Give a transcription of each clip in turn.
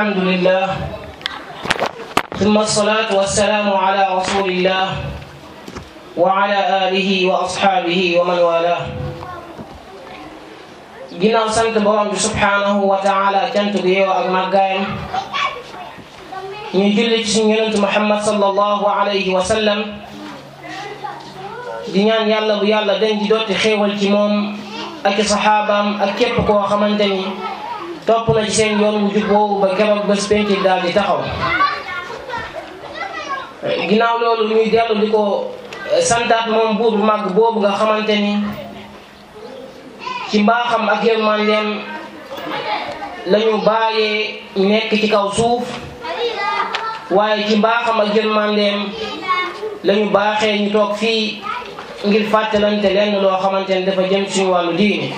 الحمد لله ثم الصلاة والسلام على رسول الله وعلى آله وأصحابه ومن والاه ginnaaw sant borom bi subhanahu wa taala cant gu yeew ak màggaayam ñu julli ci suñu yonent Muhammad sallallahu alayhi wa sallam di ñaan yàlla bu yàlla den di dotti xéewal ci moom ak i saxaabaam ak képp koo xamante ni topp na ci seen yoon wu jub boobu ba keroog bés penc daal di taxaw ginnaaw loolu ñuy dellu di ko santaat moom buur bu màgg boobu nga xamante ni ci mbaaxam ak yërmandeem la ñu bàyyee nekk ci kaw suuf waaye ci mbaaxam ak yërmandeem la ñu baaxee ñu toog fii ngir fàttalante lenn loo xamante ni dafa jëm suñu wàllu diine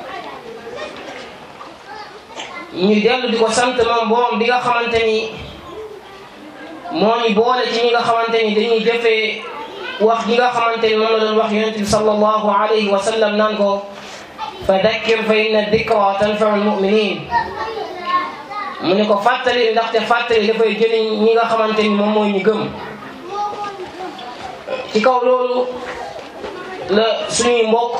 ñu dellu di ko sant moom borom bi nga xamante ni moo ñu boole ci ñi nga xamante ni dañuy jëfee wax gi nga xamante ni moom la doon wax yonent bi sallallahu alayhi wa sallam naan ko fa dakkir fa inna dikra tanfau lmuminin mu ne ko fàttali ndaxte fàttali dafay jëriñ ñi nga xamante ni moom mooy ñu gëm ci kaw loolu la suñuy mbokk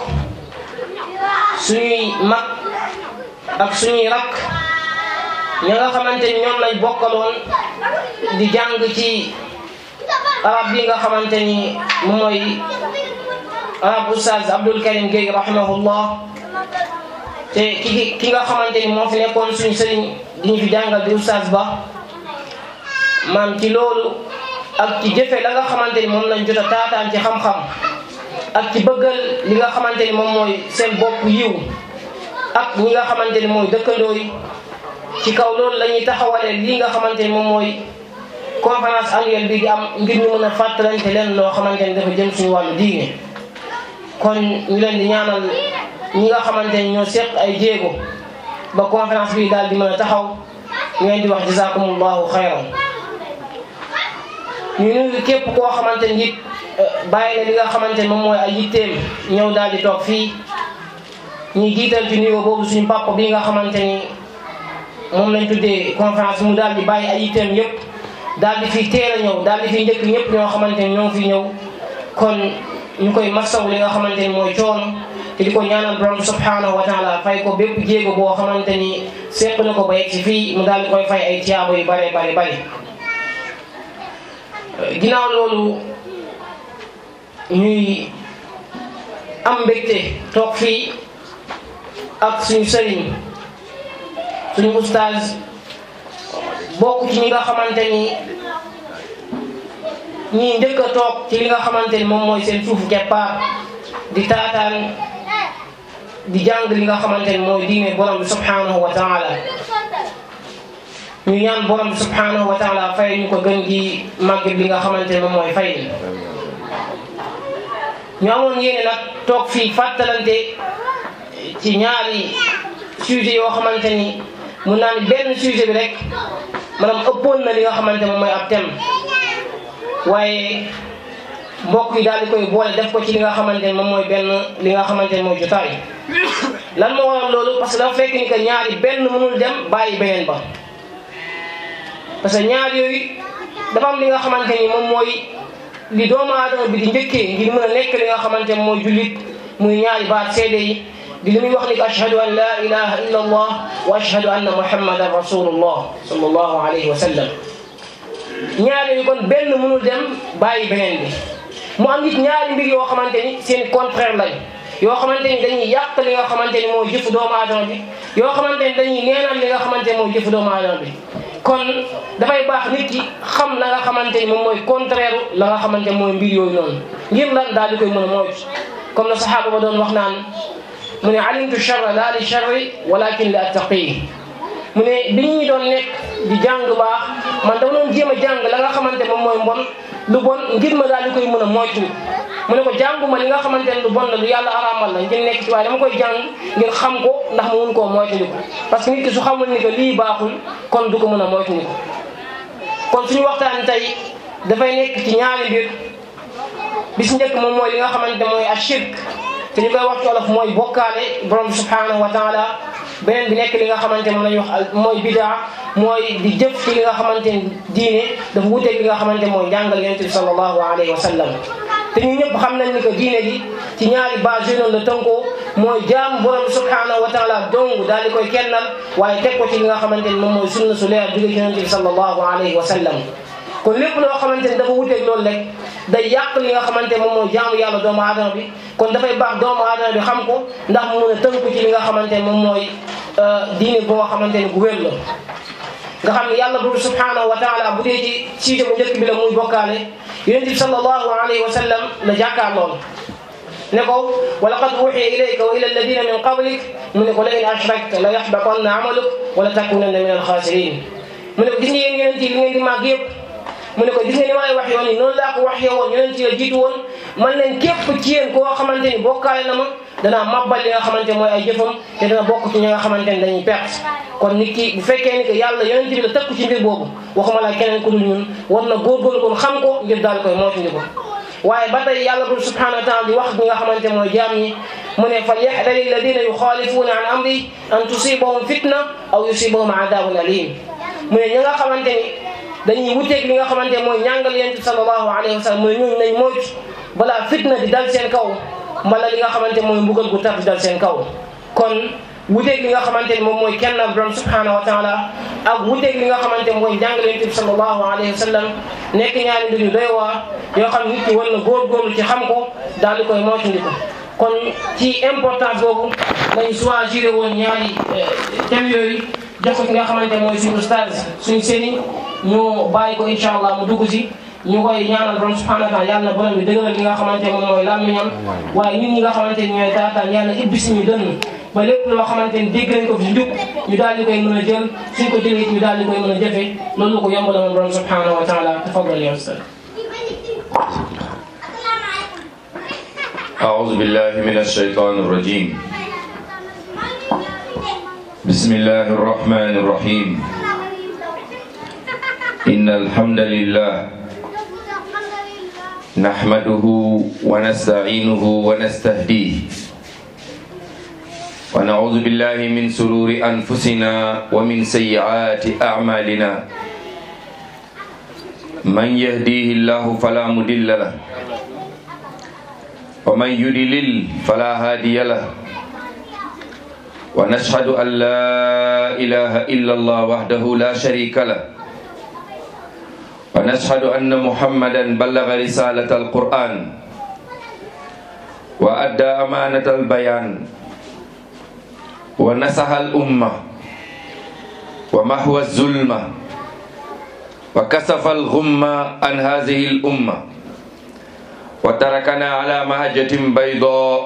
suñuy mag ak suñuy rakk ña nga xamante ni ñoom lañ bokkaloon di jàng ci arab bi nga xamante ni moom mooy arab oustaz Abdul Karim Gueye rahimahullah te ki ki nga xamante ni moo fi nekkoon suñu sëriñ di ñu fi jàngal di oustaz ba maam ci loolu ak ci jëfe la nga xamante ni moom lañ jot a taataan ci xam-xam ak ci bëggal li nga xamante ni moom mooy seen bopp yiw ak ñi nga xamante ni mooy dëkkandoo yi ci kaw loolu la ñuy taxawalee lii nga xamante ni moom mooy conférence annuelle bi di am ngir ñu mën a fàttalante leen loo xamante ni dafa jëm suñu wàllu diine kon ñu leen di ñaanal ñi nga xamante ni ñoo seq ay jéego ba conférence bi daal di mën a taxaw ñu leen di wax jazakumullahu xayran ñu nuyu képp koo xamante ni it bàyyi na li nga xamante ni moom mooy ay yitteem ñëw daal di toog fii ñuy jiital ci nuyoo boobu suñu papa bi nga xamante ni moom lañ tuddee conférence mu daal di bàyyi ay yitteem yëpp daal di fi teel a ñëw daal di fi njëkk ñëpp ñoo xamante ni ñoo fi ñëw kon ñu koy masaw li nga xamante ni mooy coono te di ko ñaanal borom subhanahu wa taala fay ko bépp jéego boo xamante ni seq na ko ba yegg si fii mu daal di koy fay ay tiyaabo yu bare bare bare ginnaaw loolu ñuy am mbégte toog fii ak suñu sëriñ suñu oustaz bokk ci ñi nga xamante ni ñii njëkk a toog ci li nga xamante ni moom mooy seen suufu keppaar di taataan di jàng li nga xamante ni mooy diine borom bi subhanahu wa taala ñu ñaan borom bi subhanahu wa taala fay ñu ko gën gi màgg bi nga xamante ni moom mooy fay ñu amoon yéene nag toog fii fàttalante ci ñaari sujet yoo xamante ni mun naa ni benn sujet bi rek maanaam ëppoon na li nga xamante moom mooy ab thème waaye mbokk yi daal di koy boole def ko ci li nga xamante ni moom mooy benn li nga xamante ni mooy jotaay lan moo waral loolu parce que dafa fekk ni que ñaari benn mënul dem bàyyi beneen ba parce que ñaar yooyu dafa am li nga xamante ni moom mooy li doomu aadama bi di njëkkee ngir mën a nekk li nga xamante ni mooy jullit muy ñaari baat seede yi di li muy wax ni ko ashhadu an la ilaha illa allah wa ashhadu anna muhammadan rasulullah sallallahu alayhi wa sallam ñaari yooyu kon benn mënul dem bàyyi beneen bi mu am nit ñaari mbir yoo xamante ni seen contraire lañ yoo xamante ni dañuy yàq li nga xamante ni mooy jëfu doomu aadama bi yoo xamante ni dañuy neenal li nga xamante ni mooy jëfu doomu aadama bi kon dafay baax nit ki xam la nga xamante ni moom mooy contraire la nga xamante ni mooy mbir yooyu noonu ngir lan daal di koy mën a moytu comme la saxaaba ba doon wax naan mu ne alimtu charra la li charri walakin li attaqi mu ne bi ñu doon nekk di jàng baax man dama doon jéem a jàng la nga xamante moom mooy mbon lu bon ngir ma daal di koy mën a moytu mu ne ko jànguma li nga xamante ne lu bon la lu yàlla araamal la ngir nekk ci waaye dama koy jàng ngir xam ko ndax mu mun koo moytandiku parce que nit ki su xamul ni que lii baaxul kon du ko mën a moytandiku kon suñu waxtaan tey dafay nekk ci ñaari mbir bis njëkk moom mooy li nga xamante mooy ashirk te ñu koy wax ci olof mooy bokkaale borom bi subhanahu wa taala beneen bi nekk li nga xamante moom la ñuy wax mooy bidaa mooy di jëf ci li nga xamante ni diine dafa wuteeg li nga xamante mooy njàngal yonent bi sallallahu alayhi wa sallam te ñu ñëpp xam nañ ni que diine gi ci ñaari base yooyu la tënkoo mooy jaamu borom subhanahu wa taala dong daal di koy kennal waaye teg ko ci li nga xamante ni moom mooy sunna su leer jóge ci yonent bi sallallahu alayhi wa sallam kon lépp loo xamante ni dafa wuteeg loolu rek day yàq li nga xamante moom mooy jaamu yàlla doomu aadama bi kon dafay baax doomu aadama bi xam ko ndax mu mën a tënku ci li nga xamante ne moom mooy diine bu nga xamante ne gu wér la nga xam ne yàlla boobu subhanahu wa taala bu dee ci siite bu njëkk bi la muy bokkaale yonent bi sallallahu alayhi wa sallam la jàkkaar lool ne ko wa laqad uxiya ilayka wa ila alladina min qablik mu ne ko la in ashrakta la yaxbatanna amaluk wala takunanna min alxaasirin mu ne ko gis nga yéen yonent yi li ngeen di màgg yëpp mu ne ko gis nga ni ma lay wax yoon yi noonu laa ko wax yow woon yonent yi la jiitu woon man leen képp ci yéen koo xamante ni bokkaale na ma danaa mabbal li nga xamante mooy ay jëfam te dana bokk ci ñi nga xamante ni dañuy perte kon nit ki bu fekkee ni que yàlla yonent bi la tëkku ci mbir boobu waxuma la keneen ku dul ñun war na góorgóorlu kon xam ko ngir daal koy moytundi ko waaye ba tey yàlla bul subhanahu wa taala di wax ñi nga xamante mooy jaam ñi mu ne fal yaxdari alladina yuxaalifuuna an amri an tusibahum fitna aw yusibahum adabun alim mu ne ñi nga xamante ni dañuy wuteeg li nga xamante mooy ñàngal yonent bi sallallahu alayhi wa sallam mooy ñooñu nañ moytu balaa fitna di dal seen kaw mbala li nga xamante mooy mbugal gu tar di dal seen kaw kon wuteeg li nga xamante ni moom mooy kenn borom subhanahu wa taala ak wuteeg li nga xamante mooy njàngal yonent bi sallallahu alayhi wa sallam nekk ñaari mbir yu doy waar yoo xam nit ki war na góorgóorlu ci xam ko daal di koy moytandiku kon ci importance boobu lañu choisir woon ñaari thèmes yooyu jox ko ki nga xamante mooy suñu ustaaz suñu sëriñ ñu bàyyi ko incha allah mu dugg si ñu koy ñaanal borom subhanahu wa taala yàlla na borom bi dëgëral li nga xamante moom mooy làmmiñam waaye ñun ñi nga xamante ni ñooy taataan yàlla ibbi suñu dënn ba lépp loo xamante ni dégg nañ ko fi njub ñu daal di koy mën a jël suñ ko jëlee ñu daal di koy mën a jëfe loolu la ko yomb la moom borom subhanahu wa taala tafadal ya ustaz أعوذ بالله من الشيطان الرجيم بسم الله الرحمن الرحيم إن الحمد لله نحمده ونستعينه ونستهديه ونعوذ بالله من سرور أنفسنا ومن سيئات أعمالنا من يهديه الله فلا مضل له ومن يضلل فلا هادي له ونشهد أن لا إله إلا الله وحده لا شريك له ونشهد أن محمدا بلغ رسالة القرآن وأدى أمانة البيان ونصح الأمة ومحو الظلمة وكسف الغمة عن هذه الأمة وتركنا على مهجة بيضاء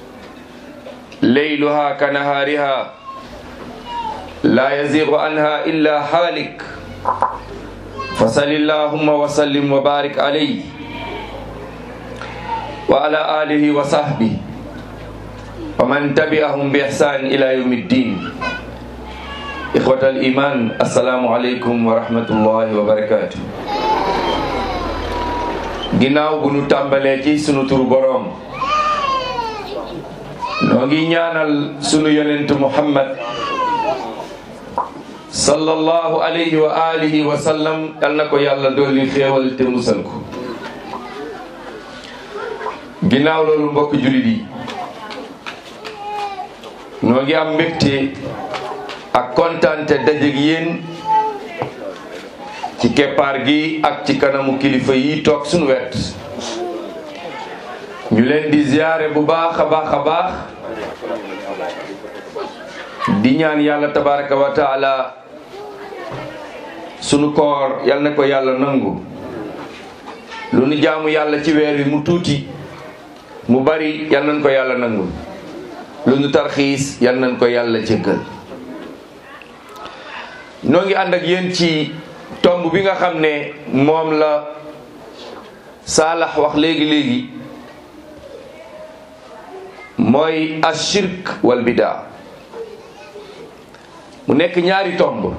ليلها كنهارها لا يزيغ عنها إلا حالك فصل اللهم وسلم وبارك عليه وعلى آله وصحبه ومن تبعهم بإحسان إلى يوم الدين إخوة الإيمان السلام عليكم ورحمة الله وبركاته ginnaaw bu nu tàmbalee ci sunu turu boroom noo ngi ñaanal sunu yonent muhammad sallallahu alayhi wa alihi wa sallam yal na ko yàlla dolli xéewal te musal ko ginnaaw loolu mbokk jullit yi noo ngi am mbégte ak kontaante dajeg yéen ci keppaar gi ak ci kanamu kilifa yi toog suñu wet ñu leen di ziyaare bu baax a baax a baax di ñaan yàlla tabaraka wa taala sunu koor yal na ko yàlla nangu lu nu jaamu yàlla ci weer wi mu tuuti mu bari yal nañ ko yàlla nangu lu nu tarxiis yal nañ ko yàlla jéggal noo ngi ànd ak yéen ci tomb bi nga xam ne moom la saalax wax léegi-léegi mooy ashirk wal bidaa mu nekk ñaari tomb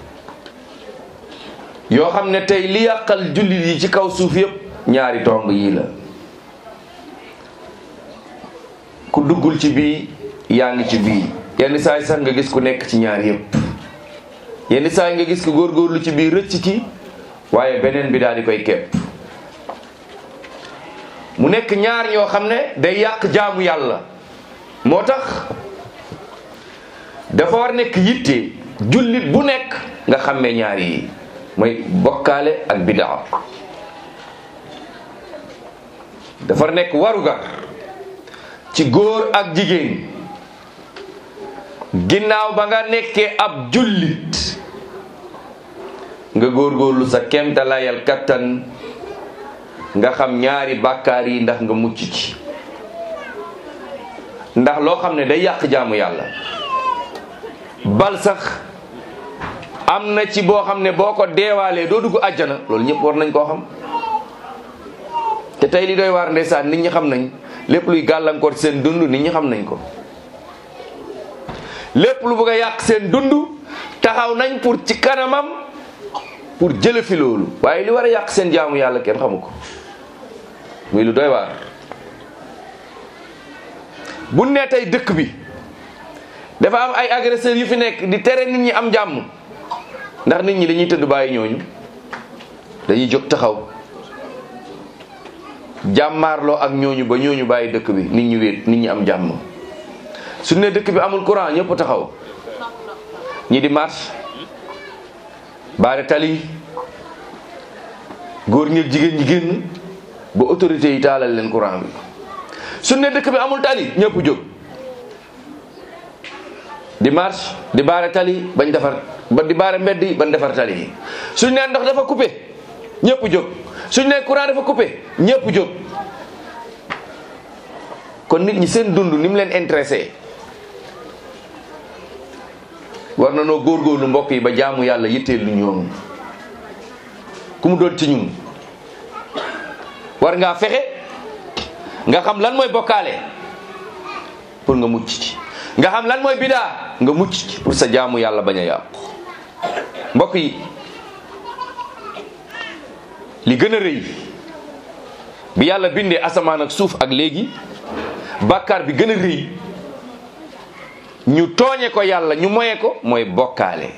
yoo xam ne tey li yàqal jullit yi ci kaw suuf yépp ñaari tomb yii la ku duggul ci bii yaa ngi ci bii yenn saa yi sax nga gis ku nekk ci ñaar yépp yenn saa yi nga gis ko góorgóorlu ci biir rëcc ci waaye beneen bi daal di koy kepp mu nekk ñaar ñoo xam ne day yàq jaamu yàlla moo tax dafa war nekk yitte jullit bu nekk nga xàmmee ñaar yi mooy bokkaale ak bidaa dafa war nekk warugar ci góor ak jigéen ginnaaw ba nga nekkee ab jullit nga góorgóorlu sa kemtalayal kattan nga xam ñaari bàkkaar yi ndax nga mucc ci ndax loo xam ne day yàq jaamu yàlla bal sax am na ci boo xam ne boo ko deewaalee doo dugg àjjana loolu ñëpp war nañ koo xam te tey li doy waar ndeysaan nit ñi xam nañ lépp luy gàllankoor seen dund nit ñi xam nañ ko lépp lu bëgg a yàq seen dund taxaw nañ pour ci kanamam pour jële fi loolu waaye li war a yàq seen jaamu yàlla kenn xamu ko muy lu doy waar bu nee tey dëkk bi dafa am ay agresseurs yu fi nekk di tere nit ñi am jàmm ndax nit ñi dañuy tëdd bàyyi ñooñu dañuy jóg taxaw jàmmaarloo ak ñooñu ba ñooñu bàyyi dëkk bi nit ñi wéet nit ñi am jàmm su ne dëkk bi amul courant ñëpp taxaw ñi di marche baare tali góor ñi ak jigéen ñi génn ba autorités yi taalal leen courant bi su ne dëkk bi amul tali ñëpp jóg di marche di baare tali bañ defar ba di baare mbedd yi bañ defar tali yi suñ ne ndox dafa coupé ñëpp jóg suñ ne courant dafa coupé ñëpp jóg kon nit ñi seen dund ni mu leen intéressé war na noo góorgóorlu mbokk yi ba jaamu yàlla yitteel lu ñoom ku mu doon ci ñun war ngaa fexe nga xam lan mooy bokkaale pour nga mucc ci nga xam lan mooy bidaa nga mucc ci pour sa jaamu yàlla bañ a yàqu mbokk yi li gën a rëy bi yàlla bindee asamaan ak suuf ak léegi bàkkaar bi gën a rëy ñu tooñe ko yàlla ñu moye ko mooy bokkaale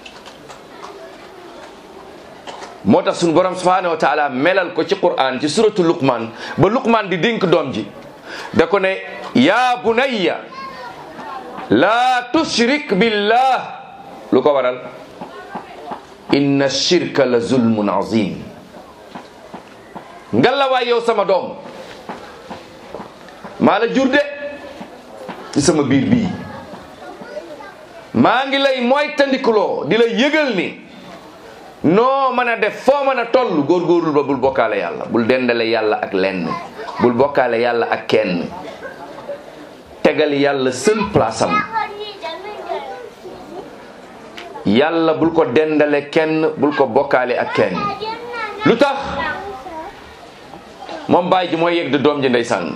moo tax suñu borom subhanahu wa taala melal ko ci quran ci suratu luqman ba luqman di dénk doom ji da ko ne yaa bunayya laa tushrik billah lu ko waral inna shirka la zulmun azim ngalla waay yow sama doom maa la jur de ci sama biir bii maa ngi lay mooy tandikuloo di la yëgal ni noo mën a def foo mën a toll góorgóorlu ba bul bokkaale yàlla bul dendale yàlla ak lenn bul bokkaale yàlla ak kenn tegal yàlla seul place am yàlla bul ko dendale kenn bul ko bokkaale ak kenn lu tax moom baay ji mooy yegg di doom ji ndeysaan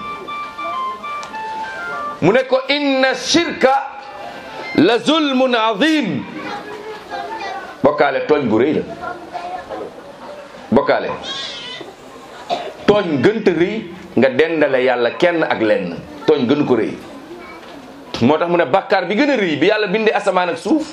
mu ne ko inna shirka la zulmun azim bokkaale tooñ bu rëy la bokkaale tooñ gënta rëy nga dendale yàlla kenn ak lenn tooñ gënu ko rëy moo tax mu ne bàkkaar bi gën a rëy bi yàlla bindee asamaan ak suuf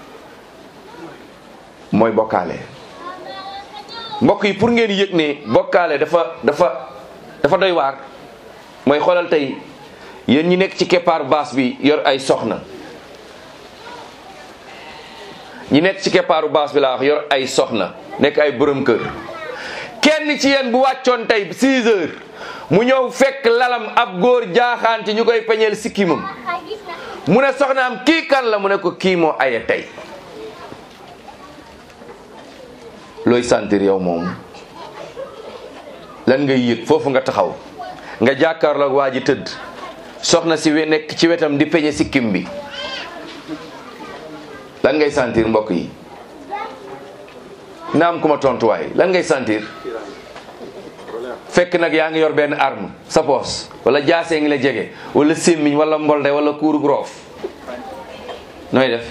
mooy bokkaale mbokk yi pour ngeen yëg ne bokkaale dafa dafa dafa doy waar mooy xoolal tey yéen ñi nekk ci keppaar baas bi yor ay soxna ñi nekk ci keppaaru baas bi laa wax yor ay soxna nekk ay borom kër kenn ci yéen bu wàccoon tey 6 heures mu ñëw fekk lalam ab góor jaaxaan ci ñu koy peñeel sikkimam mu ne soxnaam kii kan la mu ne ko kii moo aye tey looy sentir yow moom lan ngay yëg foofu nga taxaw nga jàkkaarloog waa ji tëdd soxna si we nekk ci wetam di peñe sikkim bi lan ngay sentir mbokk yi naam ku ma tontuwaay lan ngay sentir fekk nag yaa ngi yor benn arme sa poos wala jaasee ngi la jege wala sémmiñ wala mbolde wala kuurug roof nooy def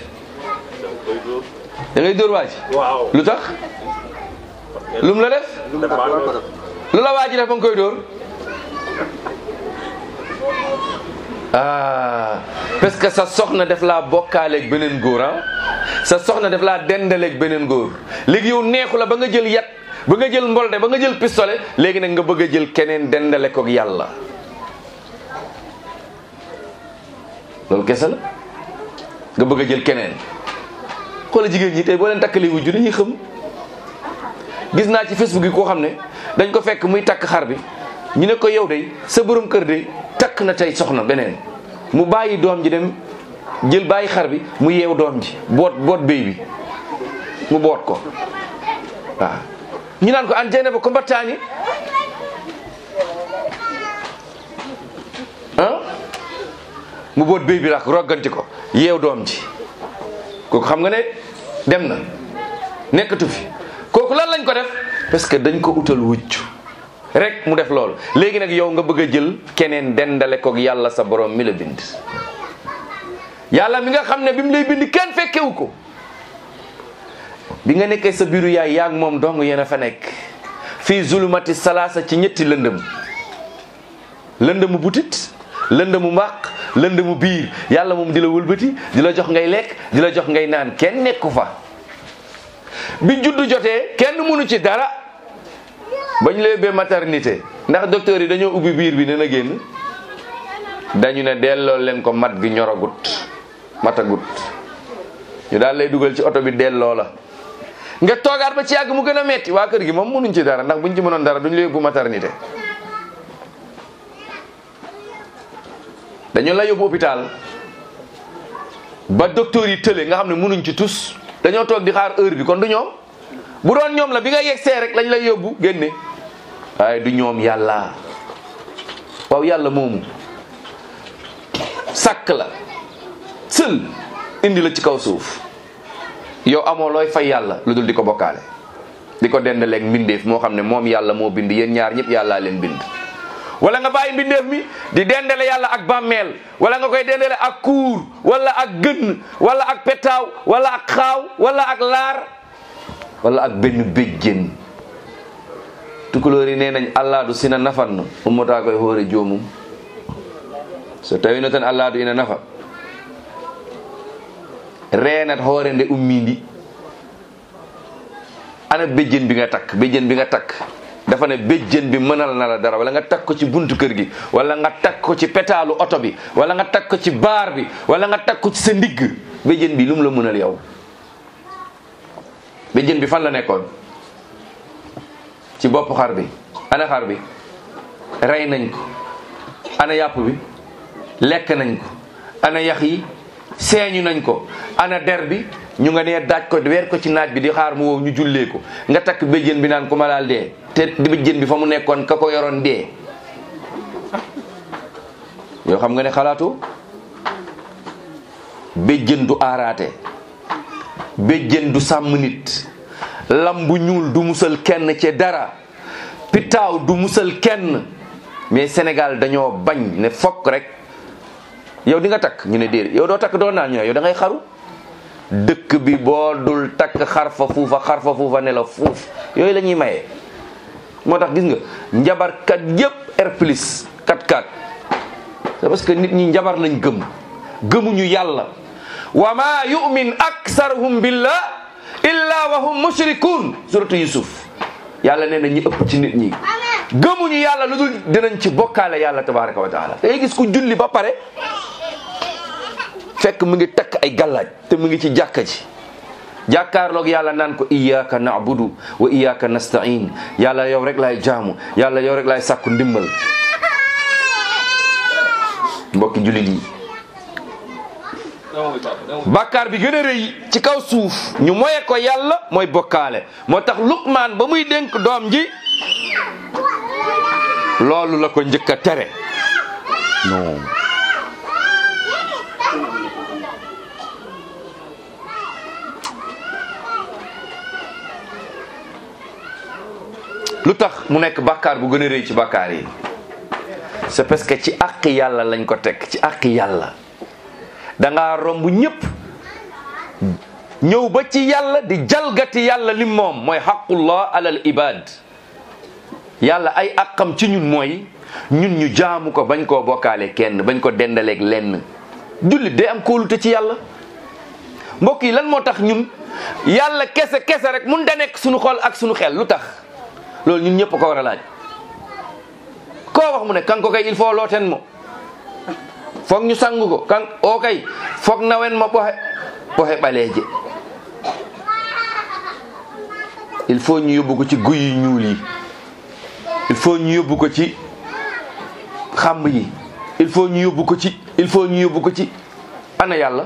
da ngay dóor waaj lu tax lum la def lu la waaj def ba nga koy dóor ah parce que sa soxna def laa bokkaaleeg beneen góor ah sa soxna def laa dendaleeg beneen góor léegi yow neexu la ba nga jël yat ba nga jël mbolde ba nga jël pistolet léegi nag nga bëgg a jël keneen dendale koog yàlla loolu kese la nga bëgg a jël keneen xoola jigéen ñi tey boo leen takkalee wujju dañuy xam gis naa ci facebook yi koo xam ne dañ ko fekk muy takk xar bi ñu ne ko yow de sa borom kër de takk na tey soxna beneen mu bàyyi doom ji dem jël bàyyi xar bi mu yeew doom ji boot boot béy bi mu boot ko waaw ñu naan ko an jeyna ba ko mbattaani ah mu boot béy bi rak rogganti ko yeew doom ji kooku xam nga ne dem na nekkatu fi kooku lan lañ ko def parce que dañ ko utal wujj rek mu def loolu léegi nag yow nga bëgg a jël keneen dendale koog yàlla sa borom mi la bind yàlla mi nga xam ne bi mu lay bind kenn fekkewu ko bi nga nekkee sa biiru yaay yaag moom dong yéen a fa nekk fii zulumati salaasa ci ñetti lëndëm lëndëmu butit lëndëmu mbaq lëndëmu biir yàlla moom di la wëlbati di la jox ngay lekk di la jox ngay naan kenn nekku fa bi juddu jotee kenn mënu ci dara bañ la yóbbee maternité ndax docteur yi dañoo ubbi biir bi ne na génn dañu ne delloo leen ko mat gi ñoragut matagut ñu daal lay dugal ci oto bi delloo la nga toogaat ba ci yàgg mu gën a metti waa kër gi moom mënuñ ci dara ndax buñ ci mënoon dara duñ la yóbbu maternité dañu la yóbbu hôpital ba docteur yi tële nga xam ne mënuñ ci tus dañoo toog di xaar heure bi kon du ñoom bu doon ñoom la bi nga yegsee rek lañ lay yóbbu génne waaye du ñoom yàlla waaw yàlla moomu sàkk la sël indi la ci kaw suuf yow amoo looy fay yàlla lu dul di ko bokkaale di ko dendaleeg mbindeef moo xam ne moom yàlla moo bind yéen ñaar ñëpp yàllaa leen bind wala nga bàyyi mbindeef mi di dendale yàlla ak bàmmeel wala nga koy dendale ak kuur wala ak gën wala ak petaaw wala ak xaaw wala ak laar wala ak benn béjjén tukulóor yi nee nañ allaadu sina nafan ummataa koy hoore joomum so tawino tan allaadu ina nafa reenat hoore nde ummindi ana béjjén bi nga takk béjjén bi nga takk dafa ne béjjén bi mënal na la dara wala nga takk ko ci buntu kër gi wala nga takk ko ci petaalu oto bi wala nga takk ko ci baar bi wala nga takk ko ci sa ndigg béjjén bi lu mu la mënal yow béjjén bi fan la nekkoon ci bopp xar bi ana xar bi rey nañ ko ana yàpp bi lekk nañ ko ana yax yi seeñu nañ ko ana der bi ñu nga nee daaj ko weer ko ci naaj bi di xaar mu wow ñu jullee ko nga takk béjjén bi naan ku ma laal dee te béjjén bi fa mu nekkoon ka ko yoroon dee yoo xam nga ne xalaatu béjjén du aaraate béjjén du sàmm nit lam bu ñuul du musal kenn ci dara pitaaw du musal kenn mais Sénégal dañoo bañ ne fokk rek yow di nga takk ñu ne déedéet yow doo takk doo naan ñu ne yow da ngay xaru dëkk bi boo dul takk xarfa fuufa xarfa fuufa ne la fuuf yooyu la ñuy maye. moo tax gis nga njabarkat yépp R plus 4-4 c'est parce que nit ñi njabar lañ gëm gëmuñu yàlla wa ma yu'min aksaruhum billah illa wa hum mushrikun suratu yusuf yàlla nee na ñi ëpp ci nit ñi gëmuñu yàlla lu dul dinañ ci bokkaale yàlla tabaraka wa taala day gis ku julli ba pare fekk mu ngi takk ay gàllaaj te mu ngi ci jàkka ji jàkkaarloog yàlla naan ko iyyaka na'budu wa iyyaka nasta'in yàlla yow rek laay jaamu yàlla yow rek laay sàkku ndimbal mbokki jullit yi bàkkaar bi gën a rëy ci kaw suuf ñu moye ko yàlla mooy bokkaale moo tax Luqmaan ba muy dénk doom ji loolu la ko njëkk a tere non lu tax mu nekk bàkkaar bu gën a rëy ci bàkkaar yi c'est parce que ci àq yàlla lañ ko teg ci àq yàlla da ngaa romb ñëpp ñëw ba ci yàlla di jalgati yàlla lim moom mooy xaqullah alal ibad yàlla ay àqam ci ñun mooy ñun ñu jaamu ko bañ koo bokkaale kenn bañ ko dendaleeg lenn jullit day am kóolute ci yàlla mbokk yi lan moo tax ñun yàlla kese kese rek mun da nekk suñu xol ak suñu xel lu tax loolu ñun ñëpp ko war a laaj koo wax mu ne kan ko kay il faut looten mo foog ñu sang ko kan o kay foog nawen mo ɓoxe ɓoxe ɓaleeje il faut ñu yóbbu ko ci guy yu ñuul yi il faut ñu yóbbu ko ci xàmb yi il faut ñu yóbbu ko ci il faut ñu yóbbu ko ci ana yàlla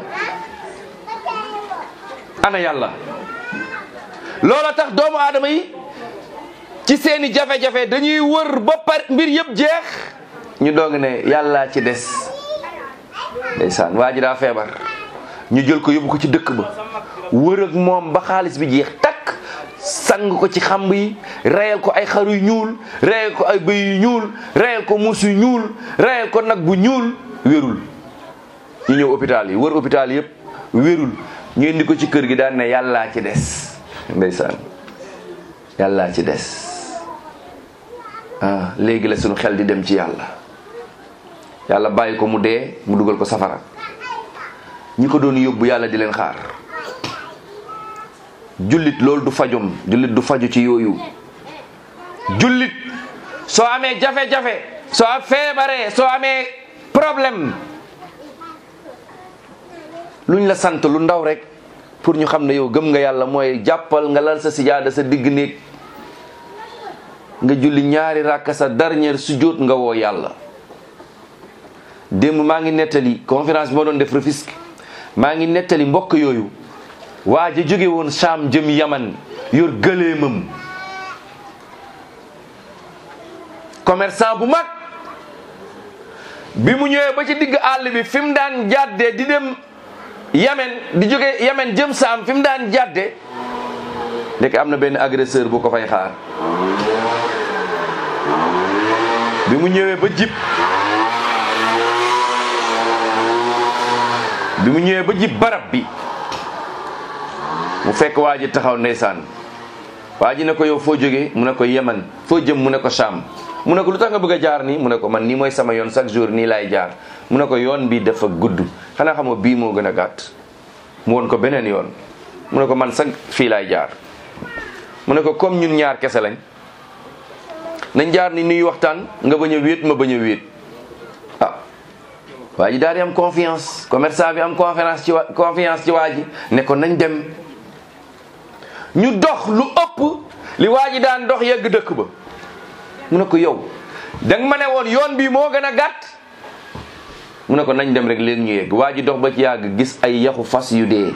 ana yàlla loola tax doomu aadama yi ci seeni jafe-jafe dañuy wër ba par mbir yëpp jeex ñu doog ne yàllaa ci des ndeysaan waa ji daa feebar ñu jël ko yóbbu ko ci dëkk ba wër ak moom ba xaalis bi jeex takk sang ko ci xamb yi reyal ko ay xar yu ñuul reyal ko ay bëy yu ñuul reyal ko muus yu ñuul reyal ko nag bu ñuul wérul ñu ñëw hôpital yi wër hôpital yëpp wérul ñu indi ko ci kër gi daan ne yàllaa ci des ndeysaan yàllaa ci des ah léegi la sunu xel di dem ci yàlla yàlla bàyyi ko mu dee mu dugal ko safara ñi ko doon yóbbu yàlla di leen xaar jullit loolu du fajom jullit du faju ci yooyu jullit soo amee jafe-jafe soo feebaree soo amee problème luñ la sant lu ndaw rek pour ñu xam ne yow gëm nga yàlla mooy jàppal nga lal sa sijaada sa digg néeg nga julli ñaari ràkka sa dernière sujjóot nga woo yàlla démb maa ngi nettali conférence bi ma doon def Rufisque maa ngi nettali mbokk yooyu waa ji jóge woon Saam jëm Yaman yor gëléemam commerçant bu mag bi mu ñëwee ba ci digg àll bi fi mu daan jàddee di dem Yamen di jóge Yamen jëm Saam fi mu daan jàddee ndek am na benn agresseur bu ko fay xaar bi mu ñëwee ba jib bi mu ñëwee ba jib barab bi mu fekk waa ji taxaw ndeysaan waa ji ne ko yow foo jógee mu ne ko yeman foo jëm mu ne ko Sham mu ne ko lu tax nga bëgg a jaar nii mu ne ko man nii mooy sama yoon chaque jour nii laay jaar mu ne ko yoon bi dafa gudd xanaa xamoo bii moo gën a gàtt mu won ko beneen yoon mu ne ko man sax fii laay jaar mu ne ko comme ñun ñaar kese lañ nañ jaar ni nuy waxtaan nga bañ a wéet ma bañ a wéet ah waa ji daal di am confiance commerçant bi am confiance ci wa confiance ci waa ji ne ko nañ dem ñu dox lu ëpp li waa ji daan dox yegg dëkk ba mu ne ko yow danga ma ne woon yoon bi moo gën a gàtt mu ne ko nañ dem rek léegi ñu yegg waa ji dox ba ci yàgg gis ay yaxu fas yu dee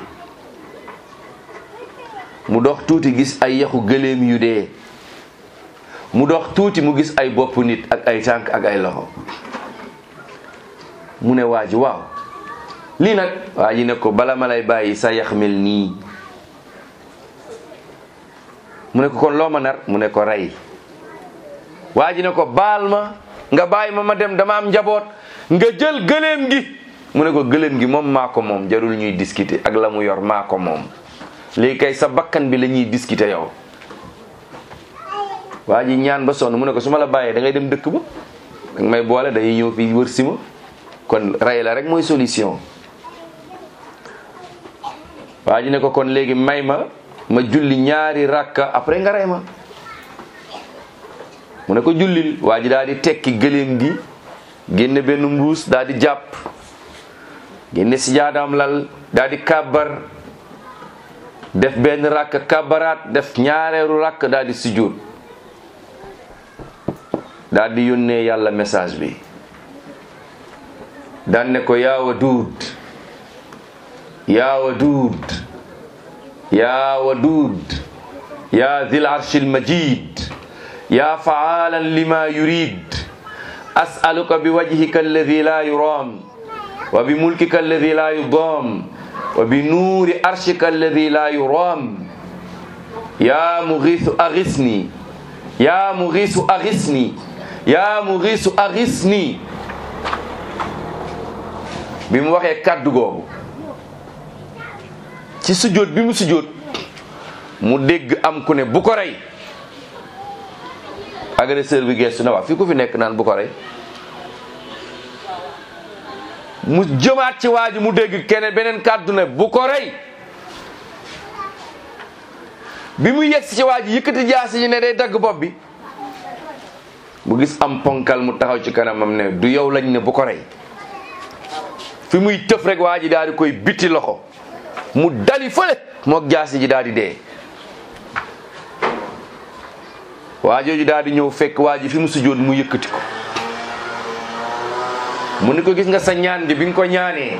mu dox tuuti gis ay yaxu gëléem yu dee mu dox tuuti mu gis ay bopp nit ak ay tànk ak ay loxo mu ne waa ji waaw lii nag waa ji ne ko bala ma lay bàyyi sa yax mel nii mu ne ko kon loo ma nar mu ne ko rey waa ji ne ko baal ma nga bàyyi ma ma dem dama am njaboot nga jël gëléem gi mu ne ko gëléem gi moom maa ko moom jarul ñuy discuter ak la mu yor maa ko moom léegi kay sa bakkan bi la ñuy discuter yow waa ji ñaan ba sonn mu ne ko su ma la bàyyee da ngay dem dëkk ba danga may boole day ñëw fii wër si ma kon rey la rek mooy solution waa ji ne ko kon léegi may ma ma julli ñaari rakka après nga rey ma mu ne ko jullil waa ji daal di tekki gëléem gi génne benn mbuus daal di jàpp génne si jaadaam lal daal di kàbbar def benn rakk kàbbaraat def ñaareeru rakk daal di sujjóot daal di yónnee yàlla message bi daan ne ko yaa Waduud yaa Waduud yaa Waduud yaa Zil Arshil Majid yaa faalan lima yurid as'aluka bi wajhika alladi la yuram wa bi mulkika alladi la yudam wa bi nuuri arshika alladi la yuram yaa mughiisu aghisni yaa mughiisu aghisni yaa mughiisu aghisni bi mu waxee kàddu googu ci sujjóot bi mu sujjóot mu dégg am ku ne bu ko rey agresseur bi gestu na waa fii ku fi nekk naan bu ko rey mu jëmaat ci waa ji mu dégg keneen beneen kàddu ne bu ko rey bi mu yegsi ci waa ji yëkkati jaasi yi ne day dagg bopp bi mu gis am ponkal mu taxaw ci kanamam ne du yow lañ ne bu ko rey fi muy tëf rek waa ji daal di koy biti loxo mu dali fële mook jaasi ji daal di dee waa jooju daal di ñëw fekk waa ji fi mu sujjoon mu yëkkati ko mu ni ko gis nga sa ñaan bi bi nga ko ñaanee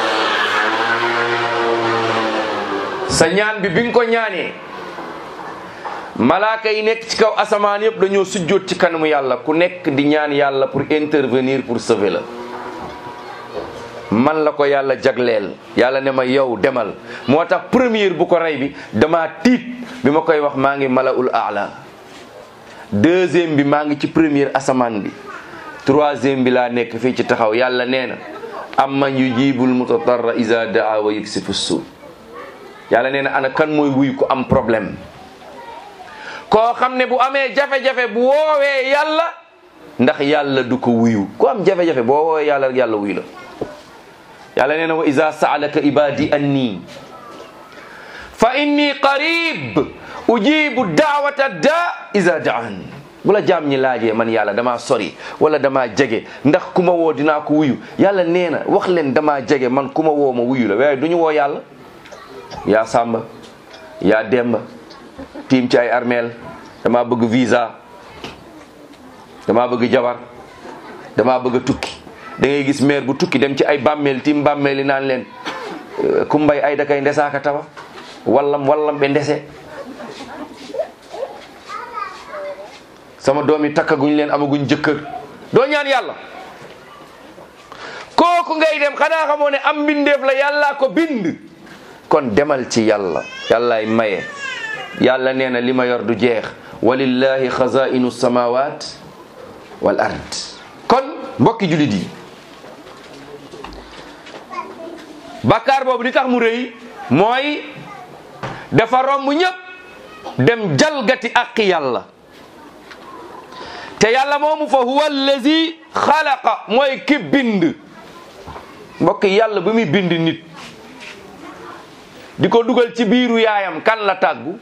sa ñaan bi bi nga ko ñaanee malaaka yi nekk ci kaw asamaan yëpp dañoo sujjoot ci kanamu yàlla ku nekk di ñaan yàlla pour intervenir pour sauver la man la ko yàlla jagleel yàlla ne ma yow demal moo tax première bu ko rey bi dama tiit bi ma koy wax maa ngi malaul aala deuxième bi maa ngi ci première asamaan bi troisième bi laa nekk fii ci taxaw yàlla nee na amman yujibul mutatarra iza daa wa yuksifu suu yàlla nee na ana kan mooy wuy ku am problème koo xam ne bu amee jafe-jafe bu woowee yàlla ndax yàlla du ko wuyu ku am jafe-jafe boo woowee yàlla rek yàlla wuyu la yàlla nee na wa iza saalaka ibadi anni fa inni qarib ujibu daawata da iza daan bu la jaam ñi laajee man yàlla damaa sori wala damaa jege ndax ku ma woo dinaa ko wuyu yàlla nee na wax leen damaa jege man ku ma woo ma wuyu la waaye du ñu woo yàlla yaa sàmba yaa demba tiim ci ay armeel damaa bëgg visa damaa bëgg jabar damaa bëgg tukki da ngay gis maire bu tukki dem ci ay bàmmeel tiim bàmmeel yi naan leen kumbay ay dakay ndesaaka tawa wallam wallam ɓe ndese sama doom yi takkaguñ leen amaguñ jëkkër doo ñaan yàlla kooku ngay dem xanaa xamoo ne am mbindeef la yàllaa ko bind kon demal ci yàlla yàllaay maye yàlla nee na li ma yor du jeex walillahi xazainu samawat wal ard kon mbokki julit yi bàkkaar boobu li tax mu rëy mooy dafa romb ñëpp dem jalgati aqi yàlla te yàlla moomu fa huwa allazi xalaqa mooy ki bind mbokk yàlla ba muy bind nit di ko dugal ci biiru yaayam kan la tàggu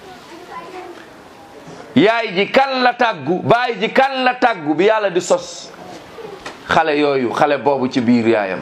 yaay ji kan la tàggu baay ji kan la tàggu bi yàlla di sos xale yooyu xale boobu ci biir yaayam